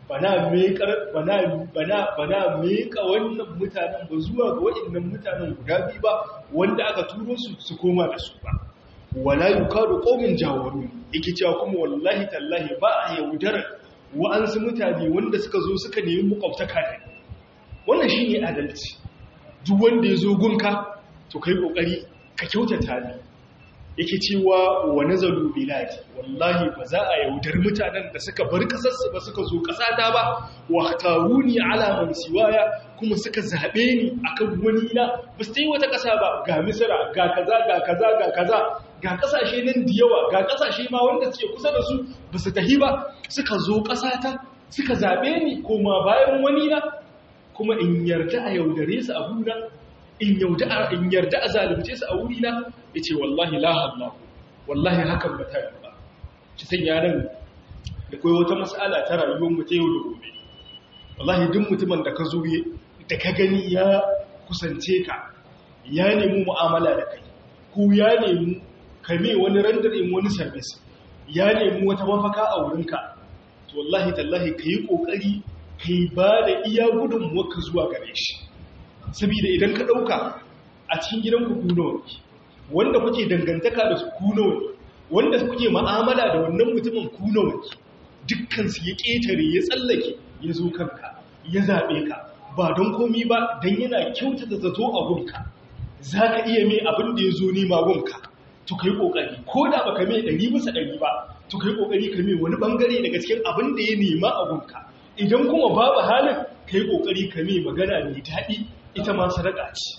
A: bana mekar bana bana bana meka wannan mutanen ba zuwa ga waɗannan mutanen guda biyu ba wanda aka turo su su koma da su ba wala yukadu qaumin jawaru yake cewa kuma wallahi tallahi ba a yaudara wa'ansu mutane wanda suka zo suka nemi makwabtaka da wannan shine adalci duk wanda ya zo gunka to kai kokari ka kyautata ne yake cewa wa nazalu biladi wallahi ba za a yaudar mutanen da suka bar kasarsu ba suka zo kasata ba wa taruni ala man siwaya kuma suka zabe ni akan wani na ba su yi wata kasa ba ga misra ga kaza ga kaza ga kaza ga kasashe nan da yawa ga kasashe ma wanda suke kusa da su ba su tahi ba suka zo kasata suka zabe ni kuma bayan wani na kuma in yarda a yaudare su abuna in yarda a zalunce su a wurina ya ce wallahi la wallahi hakan ba ta ba ci sanya nan da kai wata matsala ta rayuwar mu ta yau da gobe wallahi duk mutumin da ka zo da ka gani ya kusance ka ya nemi mu'amala da kai ko ya nemi kame wani randarin wani service ya nemi wata mafaka a wurinka to wallahi tallahi ka yi ƙoƙari ka yi ba da iya gudunmuwarka zuwa gare shi saboda idan ka ɗauka a cikin gidanku ku nawa ne wanda kuke dangantaka da su ku nawa ne wanda kuke ma'amala da wannan mutumin ku nawa ne dukkansu ya ƙetare ya tsallake ya zo kanka ya zaɓe ka ba don komi ba don yana kyautata zato a gunka za ka iya mai abin da ya zo nema gunka to ka yi ƙoƙari ko da ba ka mai ɗari bisa ɗari ba to ka yi ƙoƙari ka mai wani ɓangare daga cikin abin da ya nema a gunka idan kuma babu halin ka yi ƙoƙari ka mai magana mai daɗi ita ma sadaka ce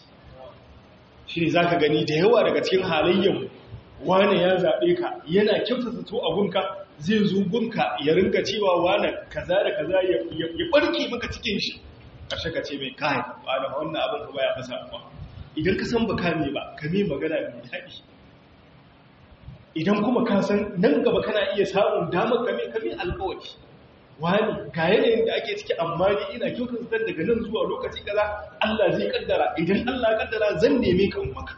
A: shi ne za ka gani da yawa daga cikin halayyar wane ya zaɓe ka yana kyauta zato a gunka zai zo gunka ya rinka cewa wane kaza da kaza ya ɓarke maka cikin shi ƙarshe ka ce mai kayan ba da wannan abin ka baya fasa ba idan ka san ba ka ne ba ka mai magana mai daɗi idan kuma ka san nan gaba kana iya samun damar kame kame alkawari wani ga yanayin da ake ciki amma ni ina kyautar zan daga nan zuwa lokaci kaza Allah zai kaddara idan Allah ya kaddara zan neme ka maka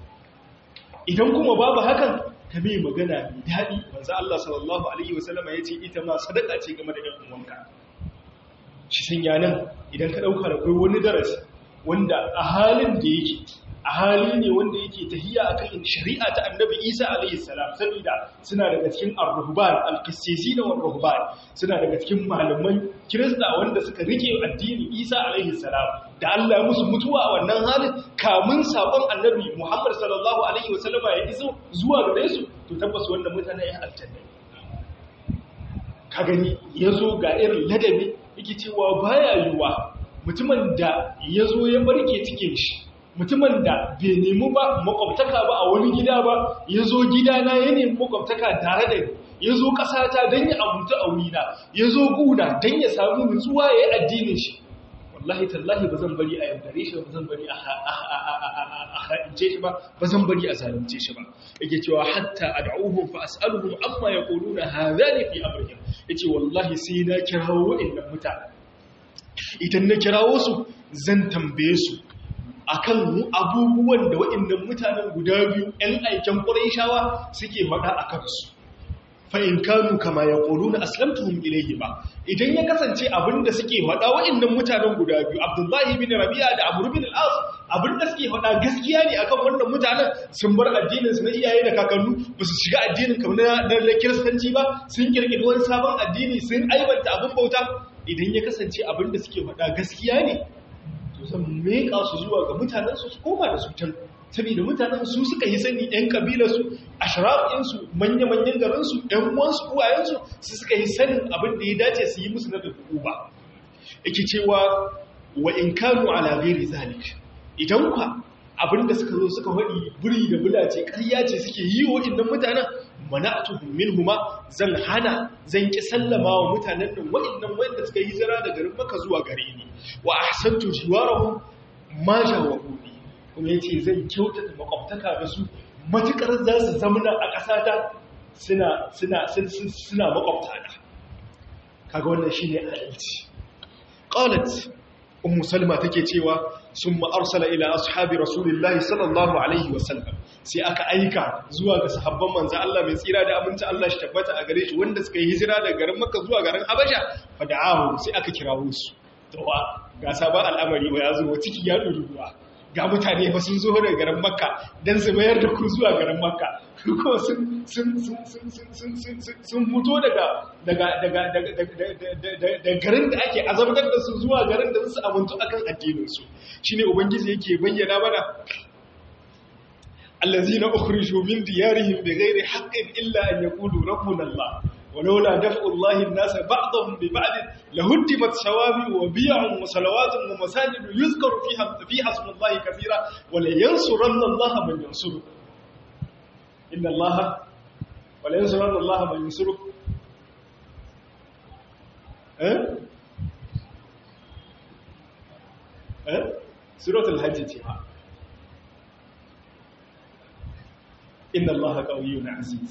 A: idan kuma babu hakan ka mai magana mai daɗi manzo Allah sallallahu alaihi wasallama yace ita ma sadaka ce game da ɗan uwanka shi sanya nan idan ka dauka da kai wani darasi wanda a halin da yake a hali ne wanda yake tahiya akan shari'a ta annabi Isa alaihi salam saboda suna daga cikin ar-ruhban al-qissizina war-ruhban suna daga cikin malaman kirista wanda suka rike addini Isa alaihi salam da Allah ya musu mutuwa a wannan halin kamun sabon annabi Muhammad sallallahu alaihi wasallama ya iso zuwa gare su to tabbas wannan mutane ya aljanna ka gani yazo ga irin ladabi yake cewa baya yiwa mutumin da yazo ya barke cikin shi mutumin da bai nemi ba makwabtaka ba a wani gida ba ya zo gidana ya nemi makwabtaka tare da ni ya zo ƙasata don ya abuta a wurina ya zo guna don ya samu nutsuwa ya yi addinin shi wallahi tallahi ba zan bari a yaudare shi ba zan bari a ha'ince shi ba ba zan bari a zalunce shi ba yake cewa hatta ad'uhum fa as'aluhum amma yaquluna hadhani fi amrihim yace wallahi sai na kirawo wa'annan mutane idan na kirawo su zan tambaye su akan abubuwan da waɗannan mutanen guda biyu ‘yan aiken ƙuraishawa suke faɗa a kansu fa'in kanu kama ya ƙoro na aslamtuhun ilaihi ba idan ya kasance abinda suke faɗa waɗannan mutanen guda biyu abdullahi bin rabi'a da abu bin al'as abinda suke faɗa gaskiya ne akan wannan mutanen sun bar addininsu na iyaye da kakannu ba su shiga addinin kamar na kiristanci ba sun kirkiri wani sabon addini sun aibanta abin bauta idan ya kasance abinda suke faɗa gaskiya ne zan meka su zuwa ga mutanensu su koma da su can saboda mutanen su suka yi sani ɗan ƙabilarsu a sharafinsu manya-manyan garinsu ɗan uwansu uwayensu su suka yi sanin abin da ya dace su yi musu na dubu ba yake cewa wa in kanu ala ghairi zalik idan kwa abin da suka zo suka faɗi buri da bulace ƙarya ce suke yi wa innan mutanen mana'atuhum minhuma zan hana zan ki sallama wa mutanen nan wa'annan wanda suka yi zira da garin Makka zuwa gare ni wa ahsantu jiwarahum ma jawabuni kuma yace zan kyautata makwabtaka da su matukar za su zamana a ƙasata suna suna suna makwabta da kaga wannan shine adalci qalat ummu salma take cewa summa arsala ila ashabi rasulillahi sallallahu alaihi wasallam sai aka aika zuwa ga sahabban manzo Allah mai tsira da aminci Allah shi tabbata a gare shi wanda suka yi hijira daga garin Makka zuwa garin Habasha fada'ahu sai aka kirawo su to ga sabon al'amari ba ya zo ciki ya duru ruwa ga mutane ba sun zo daga garin Makka dan su mayar da ku zuwa garin Makka ko sun sun sun sun sun sun sun fito daga daga daga daga garin da ake azabtar da su zuwa garin da su amuntu akan addinin su shine ubangiji yake bayyana mana الذين أخرجوا من ديارهم بغير حق إلا أن يقولوا ربنا الله ولولا دفع الله الناس بعضهم ببعض لهدمت شوابع وبيع وصلوات ومساجد يذكر فيها فيها اسم الله كثيرا ولينصرن الله من ينصره إن الله ولينصرن الله من ينصره أه؟ أه؟ سورة الحج تيها inna allaha qawiyyun aziz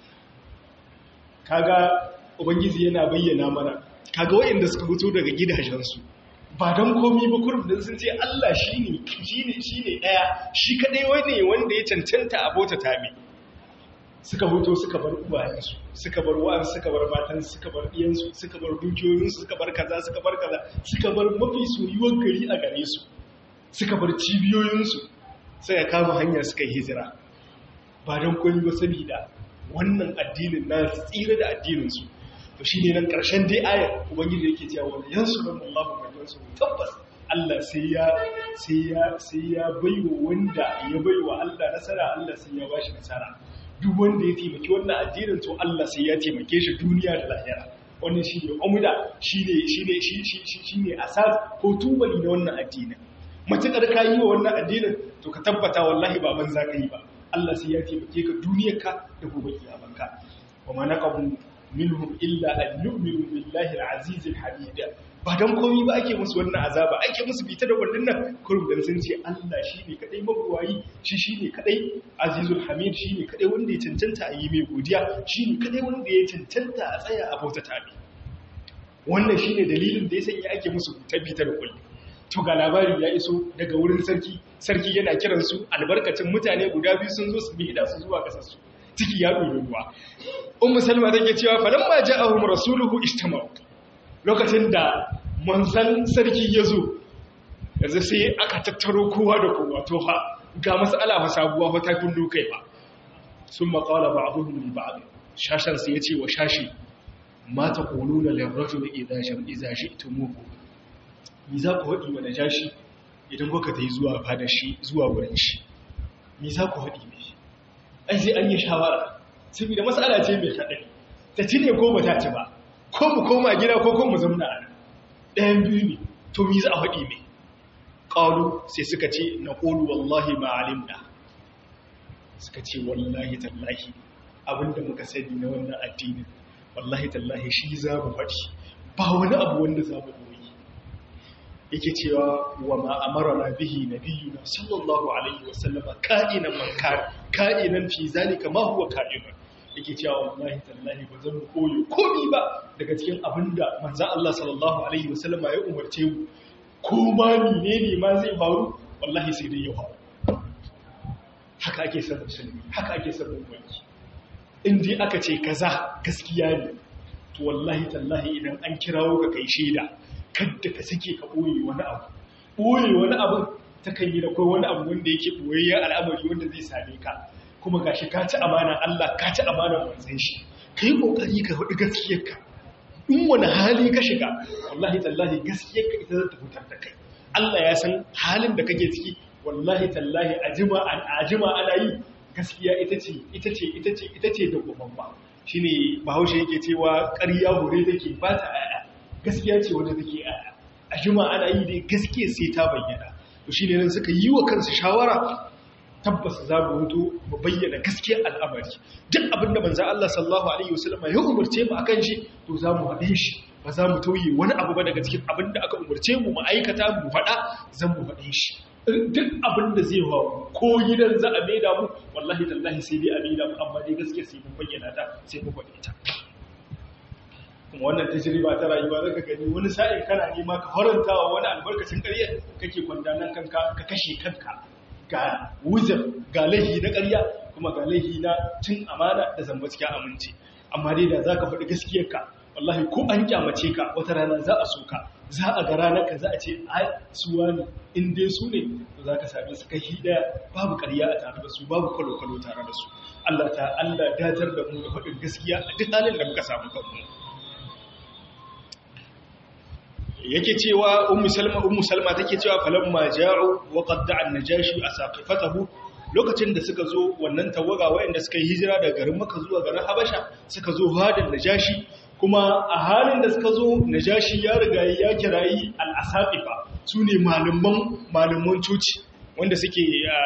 A: kaga ubangiji yana bayyana mana kaga wayanda suka fito daga gidajensu ba dan komai ba kurum dan sun ce Allah shine shine shine daya shi kadai wani wanda ya cancanta abota tabi suka fito suka bar uwayensu suka bar wa'an suka bar matan suka bar diyansu suka bar dukiyoyinsu suka bar kaza suka bar kaza suka bar mafi soyuwar gari a gare su suka bar cibiyoyinsu sai ya kama hanya suka yi hijira ba don koyi ba saboda wannan addinin na tsira da addininsu to shi ne nan ƙarshen dai ayar ubangiji yake cewa wani yansu don Allah mai yansu tabbas Allah sai ya sai ya sai ya baiwa wanda ya baiwa Allah nasara Allah sai ya bashi nasara duk wanda ya taimaki wannan addinin to Allah sai ya taimake shi duniya da lahira wannan shi ne umuda shi ne shi ne shi ne asas ko tubali na wannan addinin matuƙar ka yi wa wannan addinin to ka tabbata wallahi ba banza ka yi ba Allah sai ya taimake ka duniyarka da gobe kiyamanka wa ma naqabu minhum illa an yu'minu billahi al-aziz al-hamid ba dan komai ba ake musu wannan azaba ake musu bita da wannan nan kurum dan sun ce Allah shine kadai mabuwayi shi shine kadai azizul hamid shine kadai wanda ya cancanta a yi mai godiya shine kadai wanda ya cancanta a tsaya a bauta tabi wannan shine dalilin da ya sanya ake musu tabita da kulli to ga labari ya iso daga wurin sarki sarki yana kiran su albarkacin mutane guda biyu sun zo su bi da su zuwa kasar su ciki ya dole ruwa ummu salma take cewa falamma ja'ahum rasuluhu istamau lokacin da manzan sarki ya zo yanzu sai aka tattaro kowa da kowa to fa ga mas'ala fa sabuwa fa ta kullu kai fa sun maqala ba'dhum li ba'd shashan sai yace wa shashi ma taquluna lirrajuli idha sham idha shi'tumuhu mi za ku haɗi wa najashi idan kuka ta yi zuwa fada shi zuwa wurin shi mi za ku haɗi ne ai sai an yi shawara saboda matsala ce mai haɗari ta ci ne ko ba ta ci ba ko mu koma gida ko ko mu zamna a ɗayan biyu ne to mi za a haɗi ne ƙalu sai suka ce na ƙolu wallahi ma alimna suka ce wallahi tallahi abinda muka sani na wannan addinin wallahi tallahi shi za mu faɗi ba wani abu wanda za mu yake cewa wa ma amarana bihi nabiyuna sallallahu alaihi wasallama ka'inan man ka'inan fi zalika ma huwa ka'inan yake cewa wallahi tallahi ba zan koyo komi ba daga cikin abinda manzon Allah sallallahu alaihi wasallama ya umarce mu ko ma ne ne ma zai faru wallahi sai dai ya faru haka ake son musulmi haka ake son musulmi in dai aka ce kaza gaskiya ne to wallahi tallahi idan an kirawo ka kai shaida kadda ka sake ka ɓoye wani abu ɓoye wani abu ta kan yi da kai wani abu wanda yake ɓoyayyen al'amari wanda zai same ka kuma gashi ka ci amana Allah ka ci amana manzon shi kai kokari ka hudu gaskiyarka in wani hali ka shiga wallahi tallahi gaskiyarka ita za ta fitar da kai Allah ya san halin da kake ciki wallahi tallahi ajima an ajima ana yi gaskiya ita ce ita ce ita ce ita ce da gobamba shine bahaushe yake cewa ƙarya hore take ba ta aya gaskiya ce wanda take aya a jima ana yi dai gaskiya sai ta bayyana to shine nan suka yi wa kansu shawara tabbas za mu hutu mu bayyana gaskiyar al'amari duk abin da manzo Allah sallallahu alaihi wasallam ya umurce mu akan shi to za mu haɗe shi ba za mu tauye wani abu ba daga cikin abin da aka umurce mu mu aikata mu faɗa zan mu faɗe shi duk abin da zai hau ko gidan za a maida mu wallahi tallahi sai dai a maida mu amma dai gaskiya sai mun bayyana ta sai mun faɗe ta kuma wannan tajriba ta rayuwa zaka gani wani sa'in kana nema ka faranta wa wani albarkacin ƙarya kake kwandanan kanka ka kashe kanka ga wuzir ga laihi na ƙarya kuma ga laihi na cin amana da zamba cikin aminci amma dai da za ka faɗi gaskiyarka wallahi ko an kyamace ka wata rana za a so ka za a ga ranar ka za a ce ai suwa ne in dai su ne to za ka same su kai daya babu ƙarya a tare da su babu kwalo-kwalo tare da su Allah ta Allah datar da mu da faɗin gaskiya a duk halin da muka samu kanmu yake cewa ummu salma ummu salma take cewa falamma ja'u wa qadda'a an-najashi asaqifatahu lokacin da suka zo wannan tawaga wayanda suka yi hijira daga garin Makka zuwa garin Habasha suka zo hadin najashi kuma a halin da suka zo najashi ya riga ya kirayi al-asaqifa sune malaman malaman coci wanda suke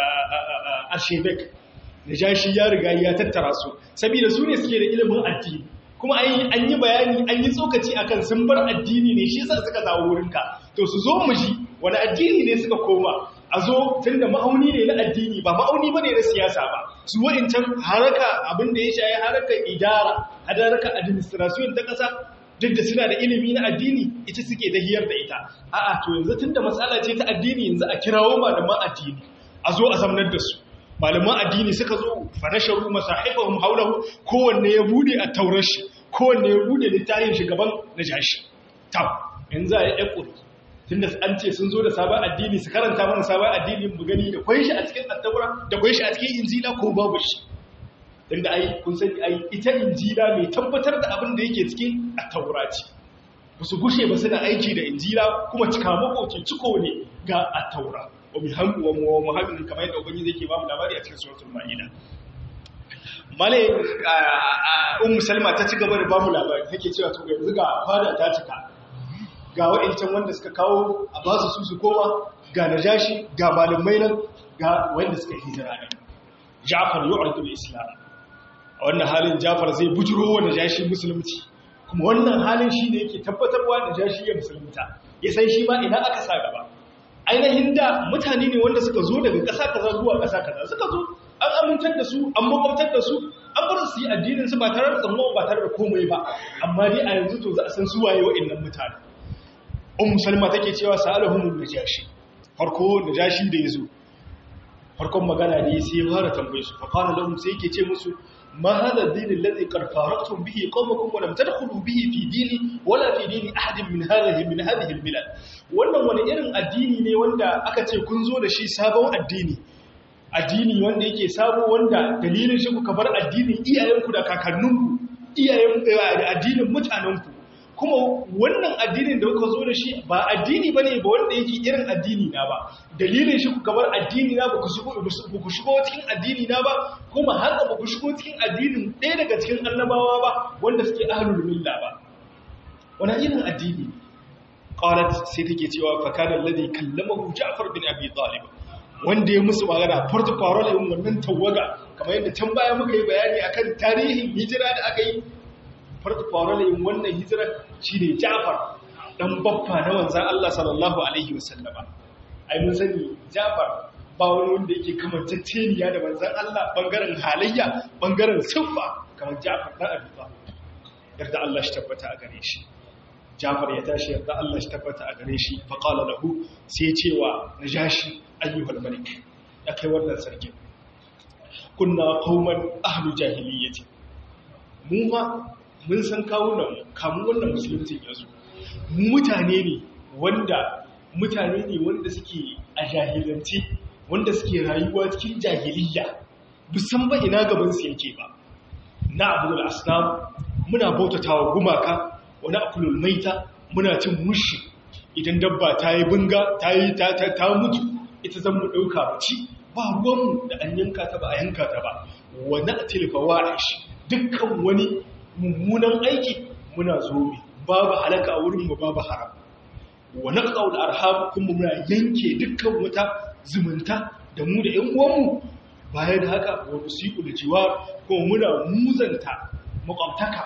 A: a Shebek najashi ya riga ya tattara su saboda su ne suke da ilimin addini kuma an yi bayani an yi tsokaci akan sun bar addini ne shi sa suka zawo wurinka to su zo mu ji wani addini ne suka koma a zo tun da ma'auni ne na addini ba ma'auni ba ne na siyasa ba su wa'incan haraka abin da ya shaye haraka idara hadaraka administration ta ƙasa duk da suna da ilimi na addini ita suke dahiyar da ita a'a to yanzu tun da matsala ce ta addini yanzu a kirawo malaman addini a zo a zamnar da su malaman addini suka zo farasharu masahifahum haulahu kowanne ya bude a taurar shi kowanne ya bude littafin shi gaban najashi tam yanzu a yi ƙuri tunda an ce sun zo da sabon addini su karanta mana sabon addini mu gani da kwai shi a cikin attaura da kwai shi a cikin injila ko babu shi tunda ai kun sani ai ita injila mai tabbatar da abin da yake cikin attaura ce ba su gushe ba suna aiki da injila kuma cika makoci ciko ne ga attaura wa bihamdu wa muhammadin kamar yadda ubangiji yake ba mu labari a cikin suratul maida male ummu salma ta ci gaba da ba mu labari take cewa to yanzu ga fada ta cika ga wa'ancan wanda suka kawo a ba su su su koma ga najashi ga malamai nan ga wanda suka hijira ne Ja'far yu'ridu al-islam a wannan halin Ja'far zai bujuro wa najashi musulunci kuma wannan halin shi ne yake tabbatarwa najashi ya musulunta ya san shi ma ina aka sa gaba ainihin da mutane ne wanda suka zo daga ƙasa kaza zuwa ƙasa kaza suka zo an amintar da su an makwabtar da su an bar su yi addinin su ba tare da tsammon ba tare da komai ba amma dai a yanzu to za a san su waye wa'annan mutane ummu salma take cewa sa'alahum najashi farko najashi da yazo farkon magana ne sai ya fara tambaye su fa qala lahum sai yake ce musu ma hada ad-din alladhi qad faraqtum bihi qawmakum wa lam tadkhulu bihi fi dini wala fi dini ahadin min hadhihi min hadhihi al-bilad wannan wani irin addini ne wanda aka ce kun zo da shi sabon addini addini wanda yake sabo wanda dalilin shi kuka bar addinin iyayenku da kakanninku iyayen addinin mutanenku kuma wannan addinin da kuka zo da shi ba addini ba ne ba wanda yake irin addini na ba dalilin shi kuka bar addini na ba ku shigo cikin addini na ba kuma haka ba ku shigo cikin addinin ɗaya daga cikin annabawa ba wanda suke ahlul milla ba wani irin addini qalat sai take cewa fa kana alladhi kallamahu ja'far bin abi talib wanda ya musu magana farko farol yin wannan tawaga kamar yadda can baya muka yi bayani akan tarihin hijira da aka yi farko farol yin wannan hijira shine Ja'far dan baffa na wanzan Allah sallallahu alaihi wasallama ai mun sani Ja'far ba wani wanda yake kamantacceniya da manzan Allah bangaren halayya bangaren siffa kamar Ja'far dan Abi Talib yarda Allah shi tabbata a gare shi Ja'far ya tashi yarda Allah shi tabbata a gare shi fa qala lahu sai cewa najashi ayyuhal malik ya kai wannan sarkin kunna qauman ahlu jahiliyyati mu ma mun san kawunan kamun wannan musulunci yazo mu mutane ne wanda mutane ne wanda suke a jahilance wanda suke rayuwa cikin jahiliyya musan ba ina gaban su yake ba na abul asnam muna bautatawa gumaka wani akulul maita muna cin mushi idan dabba ta yi bunga ta yi ta mutu ita zan mu ɗauka ba ci ba ruwanmu da an yanka ta ba a yanka ta ba wani a tilfawa a shi dukkan wani mummunan aiki muna zobe babu halaka a wurinmu babu haram wani ƙaul arham kuma muna yanke dukkan wata zumunta da mu da 'yan uwanmu bayan haka wani siku da jiwa kuma muna muzanta makwabtaka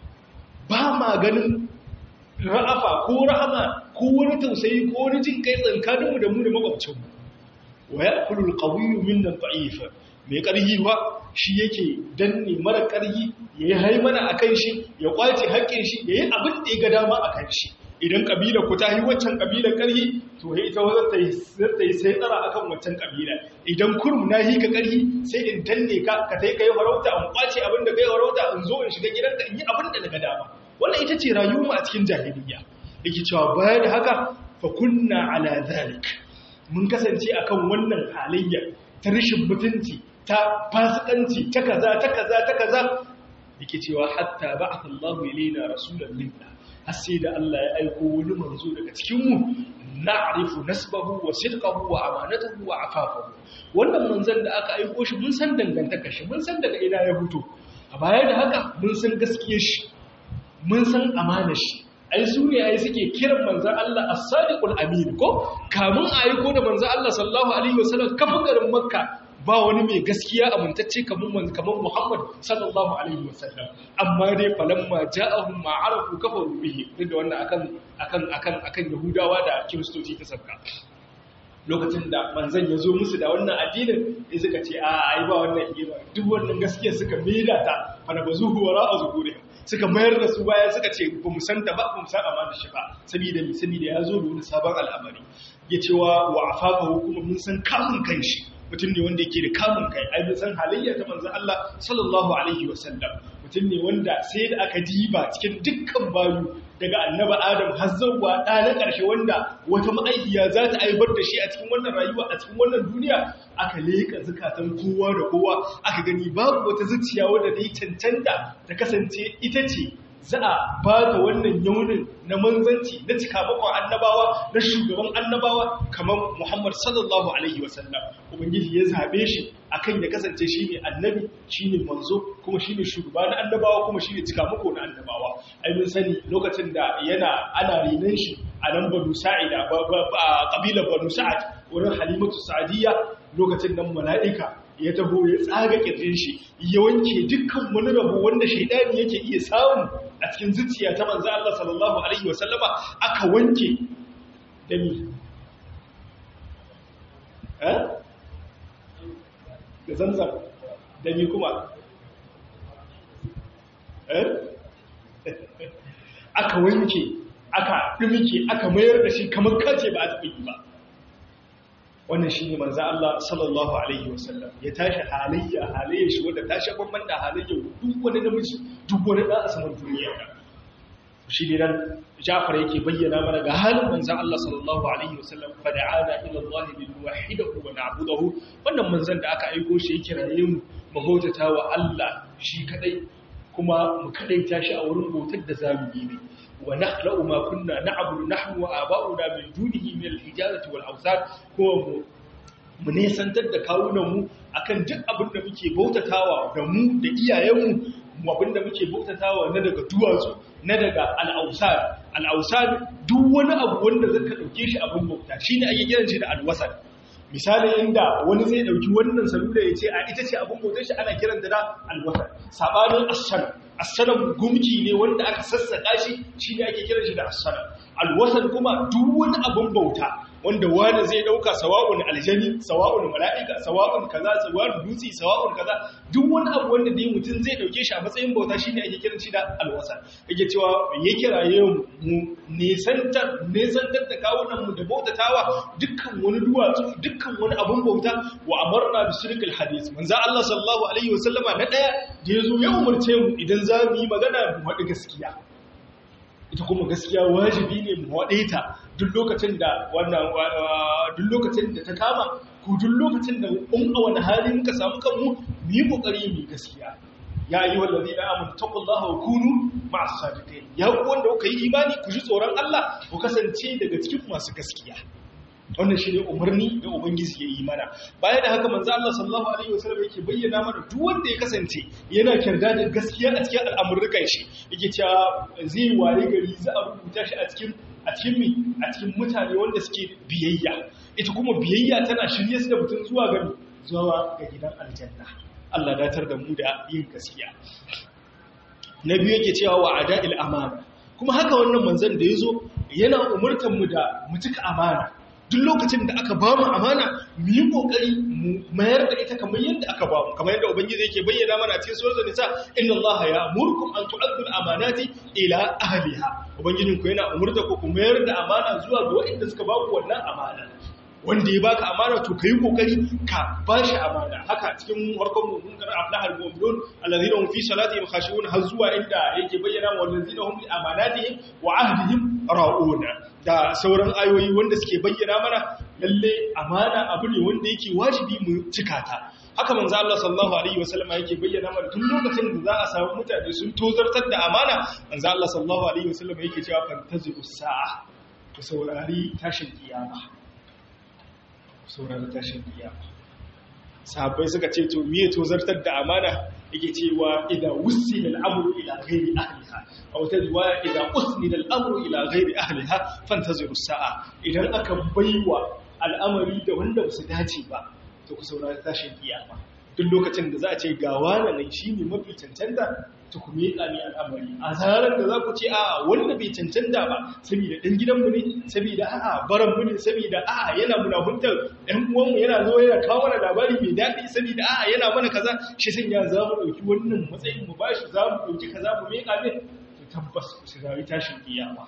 A: ba ma ganin ra'afa ko rahama ko wani tausayi ko wani jin kai tsankaninmu da mu da makwabcinmu wa ya kulul qawiyu minna da'ifa mai karhi ba shi yake danne mara karhi yayi haimana akan shi ya kwace haƙƙin shi yayi abin da ya ga dama akan shi idan kabila ku ta yi waccan kabilar karhi to he ita wazar ta yi ta yi sai tsara akan waccan kabila idan kurum na yi ka karhi sai in danne ka ka tai kai farauta in kwace abin da kai farauta in zo in shiga gidanka in yi abin da daga dama wannan ita ce rayuwa a cikin jahiliya yake cewa baya da haka fa kunna ala zalik mun kasance akan wannan halayya ta rashin mutunci ta fasikanci ta kaza ta kaza ta kaza yake cewa hatta ba'atha Allahu ilaina rasulan minna har sai da Allah ya aiko wani manzo daga cikin mu na'rifu nasbahu wa sidqahu wa amanatahu wa afafahu wannan manzon da aka aiko shi mun san dangantakar shi mun san daga ina ya fito a baya da haka mun san gaskiyar shi mun san amanar shi ai su ne ai suke kiran manzan Allah as-sadiqul amin ko kamun a aiko da manzan Allah sallallahu alaihi wasallam kafin garin makka ba wani mai gaskiya amintacce kamar kamar Muhammad sallallahu alaihi wasallam amma dai falamma ja'ahum ma arafu kafaru bihi da wannan akan akan akan akan yahudawa da kiristoci ta sabka lokacin da manzan ya zo musu da wannan addinin sai suka ce a ai ba wannan hira duk wannan gaskiya suka maida ta fa na bazuhu wara azgurihim suka mayar da su baya suka ce ba mu santa ba ba mu san amana shi ba saboda mi saboda ya zo da wani sabon al'amari ya cewa wa afafahu kuma mun san kamun kanshi mutum ne wanda yake da kamun kai ai mun san halayya ta manzon Allah sallallahu alaihi wasallam mutum ne wanda sai da aka diba cikin dukkan bayu daga annaba Adam har zuwa ɗa na ƙarshe wanda wata ma'aikiya za ta aibar da shi a cikin wannan rayuwa a cikin wannan duniya aka leƙa zukatan kowa da kowa aka gani babu wata zuciya wadda ta yi cancanta ta kasance ita ce za a ba ta wannan yaunin na manzanci na cikamakon annabawa na shugaban annabawa kamar Muhammad sallallahu alaihi wasallam ubangiji ya zabe shi akan ya kasance shine annabi shine manzo kuma shine shugaba na annabawa kuma shine cikamako na annabawa ai mun sani lokacin da yana ana rinan shi a nan banu sa'ida kabilar banu sa'ad wurin halimatu sa'adiyya lokacin nan mala'ika ya taho ya tsaga kirjin shi ya wanke dukkan wani rabo wanda shaidani yake iya samu a cikin zuciya ta manzo Allah sallallahu alaihi wasallama aka wanke da mi eh da zamzam da mi kuma eh aka wanke aka dumike aka mayar da shi kamar kace ba a taɓa yi ba wannan shi ne manzan Allah sallallahu Alaihi wasallam ya tashi halayya halayya shi wadda ta sha bamban da halayya duk wani namiji duk wani ɗan asaman duniya ka shi ne nan jafar yake bayyana mana ga halin manzan Allah sallallahu Alaihi wasallam fada'ana ila Allah bil wahidahu wa na'budahu wannan manzan da aka aiko shi ya kiraye mu mu bautata wa Allah shi kadai kuma mu kadaita shi a wurin bautar da zamu yi ne ونخلق ما كنا نعبد نحن وآباؤنا من دونه من الحجارة والأوثان هو mu nesantar da kawunanmu akan duk abin da muke bautatawa da mu da iyayenmu mu abin da muke bautatawa na daga duwatsu na daga al'ausar al'ausar duk wani abu wanda zaka dauke shi abin bauta shine ake kiran shi da alwasar misali inda wani zai dauki wannan salula ya ce a ita ce abin bautar shi ana kiranta da alwasar sabanin ashan asalam gumki ne wanda aka sassaka shi shi ne ake kiran shi da asalam alwasan kuma duk wani abin bauta wanda wani zai dauka sawa'un aljani sawa'un mala'ika sawa'un kaza sawa'un dutse sawa'un kaza duk wani abu wanda dai mutum zai dauke shi a matsayin bauta shine ake kiran shi da alwasan yake cewa ya kiraye mu nesantar nesantar da kawunan mu da bautatawa dukkan wani duwatsu dukkan wani abin bauta wa amarna bi shirkil hadith manzo Allah sallallahu alaihi wasallama na daya da yazo ya umarce mu idan za mu yi magana mu faɗi gaskiya ita kuma gaskiya wajibi ne mu waɗe ta duk lokacin da wannan duk lokacin da ta kama ko duk lokacin da in a wani hali muka samu kanmu mu yi kokari mu gaskiya ya yi wallazi na amin taqullaha wa kunu ma'as sadiqin ya ku wanda kuka yi imani ku ji tsoron Allah ku kasance daga cikin masu gaskiya wannan shi ne umarni da ubangiji ya yi mana baya da haka manzo Allah sallallahu alaihi wasallam yake bayyana mana duk wanda ya kasance yana kirda da gaskiya a cikin al'amuran shi yake cewa zai ware gari za a rubuta shi a cikin a cikin mi a cikin mutane wanda suke biyayya ita kuma biyayya tana shirye su da mutum zuwa ga zuwa ga gidan aljanna Allah datar da mu da yin gaskiya na biyu yake cewa wa ada'il amana kuma haka wannan manzon da yazo yana umurtan mu da mutuka amana duk lokacin da aka ba mu amana mu yi kokari mu mayar da ita kamar yadda aka ba mu kamar yadda ubangiji yake bayyana mana a cikin suratul nisa inna allaha ya'murukum an tu'addu al-amanati ila ahliha ubangijin ku yana umurta ku ku mayar da amana zuwa ga waɗanda suka ba ku wannan amana wanda ya baka amana to kai kokari ka bashi amana haka cikin warkon mun kar aflahal mu'minun alladhina hum fi salatihim khashi'un har zuwa inda yake bayyana wa alladhina hum li amanatihim wa ahdihim ra'una da sauran ayoyi wanda suke bayyana mana lalle amana abu ne wanda yake wajibi mu cika ta haka manzo Allah sallallahu alaihi wasallam yake bayyana mana tun lokacin da za a samu mutane sun tozartar da amana manzo Allah sallallahu alaihi wasallam yake cewa fantazi'u sa'a ku saurari tashin kiyama sauran tashin kiyama sahabbai suka ce to miye to zartar da amana yake cewa idan wusila al'amru ila ghairi ahliha aw ta riwaya idan usnida al'amru ila ghairi ahliha fantaziru sa'a idan aka baiwa al'amari da wanda ba su dace ba to ku saurari tashin kiyama duk lokacin da za a ce ga wani nan shine mafi cancanta to ku miƙa ne al'amari a zarar da za ku ce a wanda bai cancanta ba saboda ɗan gidanmu ne saboda a'a baranmu ne saboda a'a yana munahuntar ɗan uwanmu yana zo yana kawo mana labari mai daɗi saboda a'a yana mana kaza shi sun ya za mu ɗauki wannan matsayin mu bashi za mu ɗauki kaza mu miƙa ne to tabbas su rayu tashin kiyama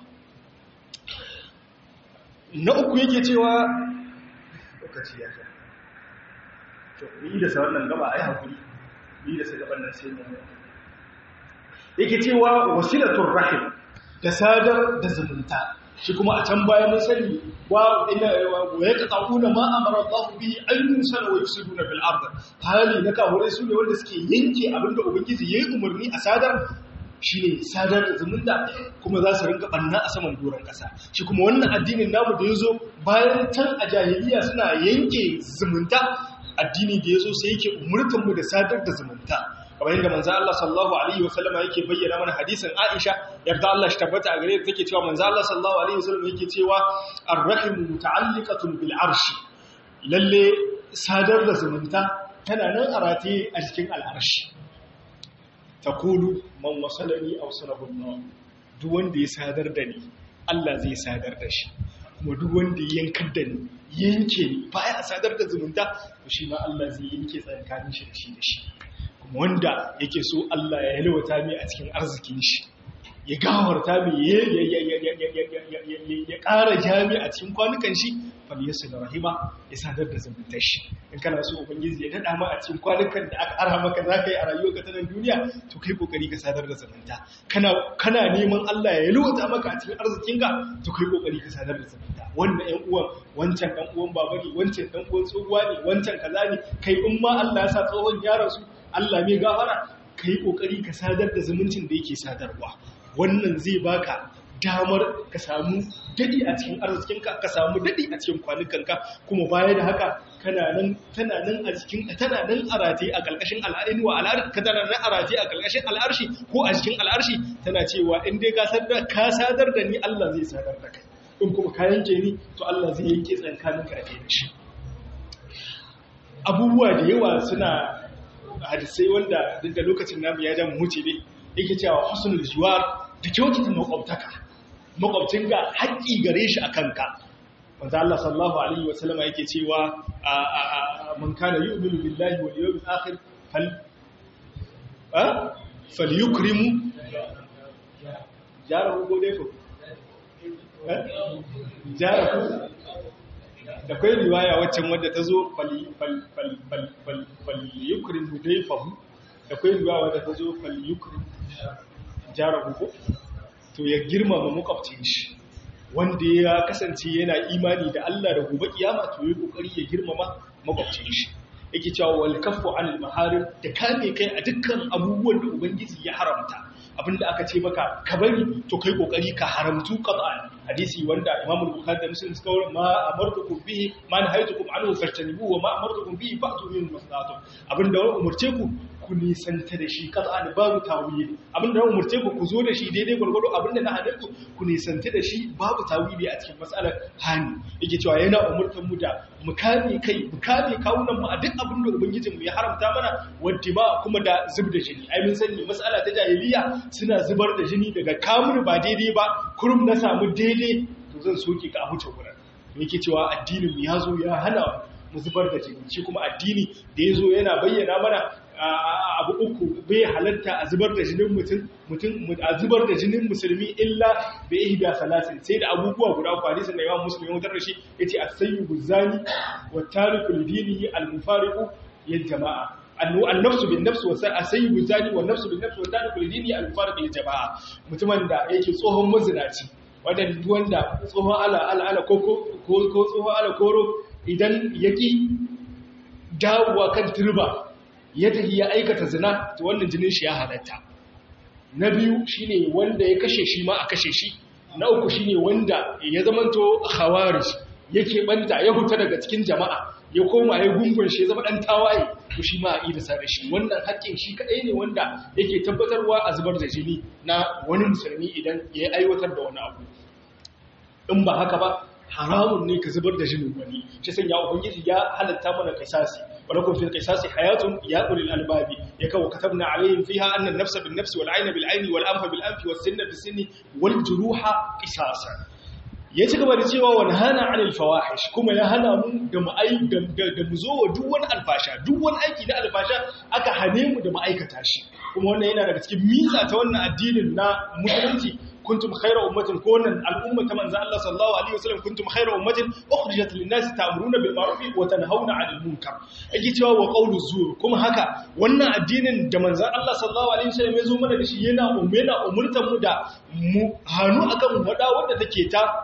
A: na uku yake cewa lokaci ya ta to ni da sa wannan gaba ai hakuri ni da sa gaban nan sai mu yake cewa wasilatul rahim da sadar da zumunta shi kuma a can baya mun sani wa ina wa yaqta'una ma amara Allah bihi an yusala wa yufsiduna bil ard hali na kahure su ne wanda suke yanke abinda ubangiji yayi umarni a sadar shine sadar da zumunta kuma za su rinka banna a saman doron kasa shi kuma wannan addinin namu da yazo bayan can a jahiliya suna yanke zumunta addini da yazo sai yake umurtan mu da sadar da zumunta kamar yadda manzo Allah sallallahu alaihi wasallama yake bayyana mana hadisin Aisha yarda Allah shi tabbata a gare ta take cewa manzo Allah sallallahu alaihi wasallam yake cewa ar-rahim muta'alliqatun bil arshi lalle sadar da zumunta tana nan a rataye a cikin al'arshi taqulu man wasalani aw salahu Allah duk wanda ya sadar da ni Allah zai sadar da shi kuma duk wanda ya yankar da ni yanke ni baya sadar da zumunta to shi ma Allah zai yanke tsakanin shi da shi da shi wanda yake so Allah ya yalwata mai a cikin arzikin shi ya gawarta mai ya ƙara jami a cikin kwanukan shi faliyarsu da rahima ya sadar da zumuntar shi in kana so ubangiji ya daɗa ma a cikin kwanukan da aka ara maka za ka yi a rayuwa ka tanan duniya to kai kokari ka sadar da zumunta kana neman Allah ya yalwata maka a cikin arzikinka to kai kokari ka sadar da zumunta wannan ƴan uwan wancan ɗan uwan baba ne wancan ɗan uwan tsohuwa ne wancan kaza ne kai in ma Allah ya sa tsohon ya rasu Allah mai gafara ka yi ƙoƙari ka sadar da zumuncin da yake sadarwa wannan zai baka damar ka samu daɗi a cikin arzikinka ka samu daɗi a cikin kwanukanka kuma baya da haka kana nan tana nan a cikin tana nan a rataye a ƙarƙashin al'adini wa al'arshi ka tana nan a rataye a ƙarƙashin al'arshi ko a cikin al'arshi tana cewa in dai ka sadar ka sadar da ni Allah zai sadar da kai in kuma ka yanke ni to Allah zai yanke tsakaninka da kai da shi abubuwa da yawa suna hadisai wanda duk da lokacin namu ya jan huce ne yake cewa husnul jiwar da kyautata makwabtaka makwabcin ga haƙƙi gare shi a kanka wanda Allah sallallahu alaihi wa sallama yake cewa man kana yu'minu billahi wal yawmil akhir fal a falyukrimu jarahu gode ko jarahu da kai riwaya waccan wadda ta zo falyukrin hudaifahu da kai riwaya wadda ta zo falyukrin jarahu ko to ya girmama makwabcin shi wanda ya kasance yana imani da Allah da gobe kiyama to yi kokari ya girmama makwabcin shi yake cewa wal kaffu anil maharim da kame kai a dukkan abubuwan da ubangiji ya haramta abinda aka ce maka ka bari to kai kokari ka haramtu qat'an hadisi wanda Imam Bukhari da Muslim suka wurin ma amartukum bihi ma nahaytukum anhu fajtanibu wa ma amartukum bihi fa'tu min maslahatum abinda wani umurce ku ku nisanta da shi qat'an babu tawili abinda wani umurce ku ku zo da shi daidai gurgudu abinda na hadin ku ku nisanta da shi babu tawili a cikin mas'alar hani yake cewa yana umurtan mu da mu kame kai mu kame kawunan mu a duk abinda ubangijin mu ya haramta mana wadda ba kuma da zub da jini ai mun sani mas'ala ta jahiliya suna zubar da jini daga kamun ba daidai ba kurum na samu daidai to zan soke ka a huce wurin yake cewa addinin ya zo ya hana mu zubar da jini shi kuma addini da ya zo yana bayyana mana abu uku bai halatta a zubar da jinin mutum mutum a zubar da jinin musulmi illa bi ihda salasin sai da abubuwa guda uku hadisin da Imam Muslim ya wutar da shi yace as-sayyibu zani wa tariku lidinihi al-mufariqu lil jama'a annafsu bin nafsu wa as-sayyibu zani wa nafsu bin nafsu wa tariku lidinihi al-mufariqu lil jama'a mutumin da yake tsohon mazinaci wanda wanda tsohon ala ala ala koko ko tsohon ala koro idan yaki dawowa kan turba ya tafi ya aikata zina to wannan jinin shi ya halatta na biyu shine wanda ya kashe shi ma a kashe shi na uku shine wanda ya zamanto khawarij yake banta ya huta daga cikin jama'a ya koma ya gungun shi ya zama dan tawaye to shi ma a yi da sare shi wannan haƙƙin shi kadai ne wanda yake tabbatarwa a zubar da jini na wani musulmi idan ya aiwatar da wani abu in ba haka ba haramun ne ka zubar da jinin wani shi sanya ubangiji ya halatta mana kisasi ولكم في القصاص حياة يا أولي الألباب يكا وكتبنا عليهم فيها أن النفس بالنفس والعين بالعين والأنف بالأنف والسن بالسن والجروح قصاصا ya ci gaba da cewa wani hana anil fawahish kuma ya hana mu da da mu zo wa duk wani alfasha duk wani aiki na alfasha aka hane mu da ma'aikata shi kuma wannan yana daga cikin mitsa ta wannan addinin na musulunci kuntum khayra ummatin ko wannan al'umma ta manzo Allah sallallahu alaihi wasallam kuntum khayra ummatin ukhrijat lin-nas ta'muruna bil ma'ruf wa tanhauna 'anil munkar yake cewa wa qawlu zur kuma haka wannan addinin da manzo Allah sallallahu alaihi wasallam ya zo mana da shi yana umena umurtan mu da mu hanu akan wada wanda take ta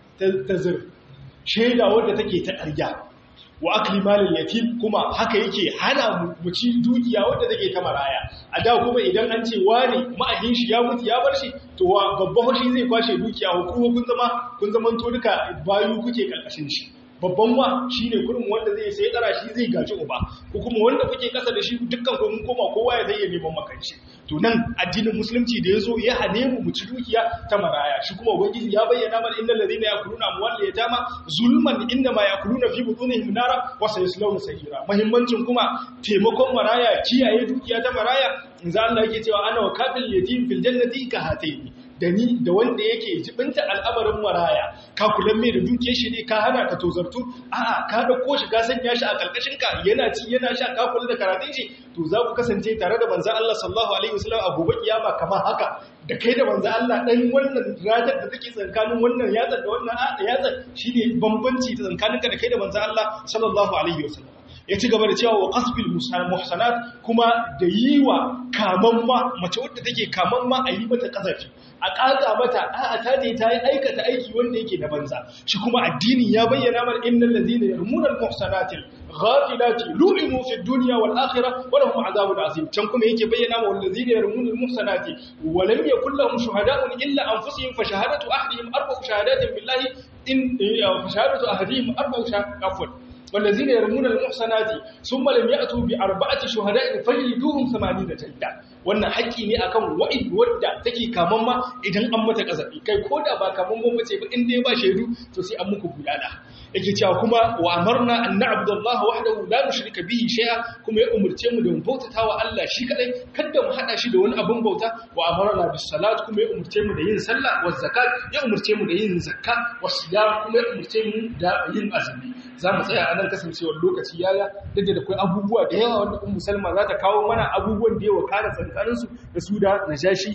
A: ta zir shaida wadda take ta ƙarya wa akli malin yatim kuma haka yake hana mu ci dukiya wadda take ta maraya a da kuma idan an ce wani ma'ahin shi ya mutu ya bar shi to babban hoshi zai kwashe dukiya hukuma kun zama kun zaman to duka bayu kuke karkashin shi babban wa shine kurin wanda zai sai tsara shi zai gaji uba ko kuma wanda kuke kasa da shi dukkan ku mun koma kowa ya zai neman makanci to nan addinin musulunci da yazo ya hane mu mu ci dukiya ta maraya shi kuma ubangiji ya bayyana mana innal ladina yakuluna amwal yatama zulman inma yakuluna fi butunihim nara wa sayaslawna sa'ira muhimmancin kuma taimakon maraya kiyaye dukiya ta maraya inza Allah yake cewa ana wa kafil yatim fil jannati ka hataini da ni da wanda yake jibinta al'amarin maraya ka kulan mai da duke shi ne ka hana ka tozartu a'a ka dauko shi ka sanya shi a karkashin ka yana ci yana sha ka kula da karatun shi to za ku kasance tare da manzon Allah sallallahu alaihi wasallam a gobe kiyama kamar haka da kai da manzon Allah dan wannan ratar da take tsakanin wannan yatsar da wannan yatsar shine bambanci ta tsakaninka da kai da manzon Allah sallallahu alaihi wasallam ya ci gaba da cewa wa qasbil muhsanat kuma da yi wa kamamma mace wadda take kamamma a yi mata kazafi a ƙaƙa mata a'a ta je ta yi aikata aiki wanda yake na banza shi kuma addini ya bayyana mana innal ladina yarmuna al-muhsanati ghafilati lu'inu fi dunya wal akhirah wa lahum adhabun azim can kuma yake bayyana ma wal ladina yarmuna al-muhsanati wa lam yakul lahum shuhada'un illa anfusihim fa shahadatu ahadihim arba'u shahadatin billahi in fa shahadatu ahadihim arba'u shahadatin والذين يرمون المحصنات ثم لم يأتوا بأربعة شهداء فجلدوهم ثمانين جلدة wannan haƙƙi ne akan wa'id wadda take kaman ma idan an mata kazafi kai ko da ba kaman ba mace ba in dai ba shaidu to sai an muku bulala yake cewa kuma wa amarna an na'budu Allah wahdahu la nushrika bihi shay'a kuma ya umurce mu da mu bautata wa Allah shi kadai kada mu hada shi da wani abun bauta wa amarna bis salat kuma ya umurce mu da yin sallah wa zakat ya umurce mu da yin zakka wa siyam kuma ya umurce mu da yin azumi za mu tsaya a nan kasancewar lokaci yaya duk da akwai abubuwa da yawa wanda ummu salma za ta kawo mana abubuwan da yawa kana tsakaninsu da su da najashi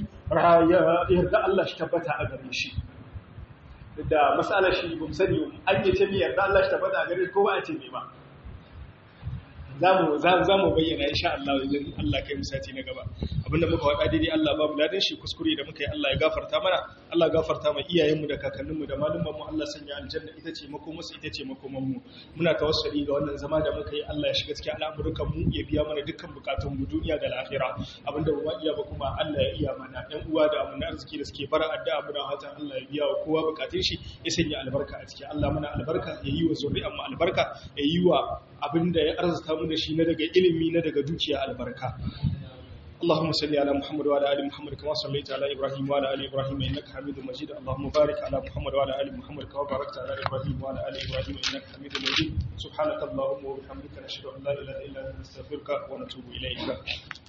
A: yarda Allah shi tabbata a gare shi da matsalar shi ba sani an yi ce mi yarda Allah shi tabbata a gare ko ba a ce me ba za mu bayyana insha Allah idan Allah kai mu sati na gaba abinda muka wada daidai Allah babu ladan shi kuskure da muka yi Allah ya gafarta mana Allah gafarta ma iyayenmu da kakanninmu da malumman mu Allah sanya aljanna ita ce makomarsu ita ce makoman mu muna tawassuli ga wannan zama da muka yi Allah ya shiga cikin al'amuran mu ya biya mana dukkan bukatun mu duniya da lahira abinda ba iya ba kuma Allah ya iya mana ɗan uwa da amana arziki da suke bara addu'a muna fatan Allah ya biya wa kowa bukatun shi ya sanya albarka a ciki Allah mana albarka ya yi wa zuri'an mu albarka ya yi wa abinda ya arzuta mu da shi na daga ilimi na daga dukiya albarka اللهم صل على محمد وعلى ال محمد كما صليت على ابراهيم وعلى ال ابراهيم انك حميد مجيد اللهم بارك على محمد وعلى ال محمد كما باركت على ابراهيم وعلى ال ابراهيم انك حميد مجيد سبحانك اللهم وبحمدك نشهد ان لا اله الا انت نستغفرك ونتوب اليك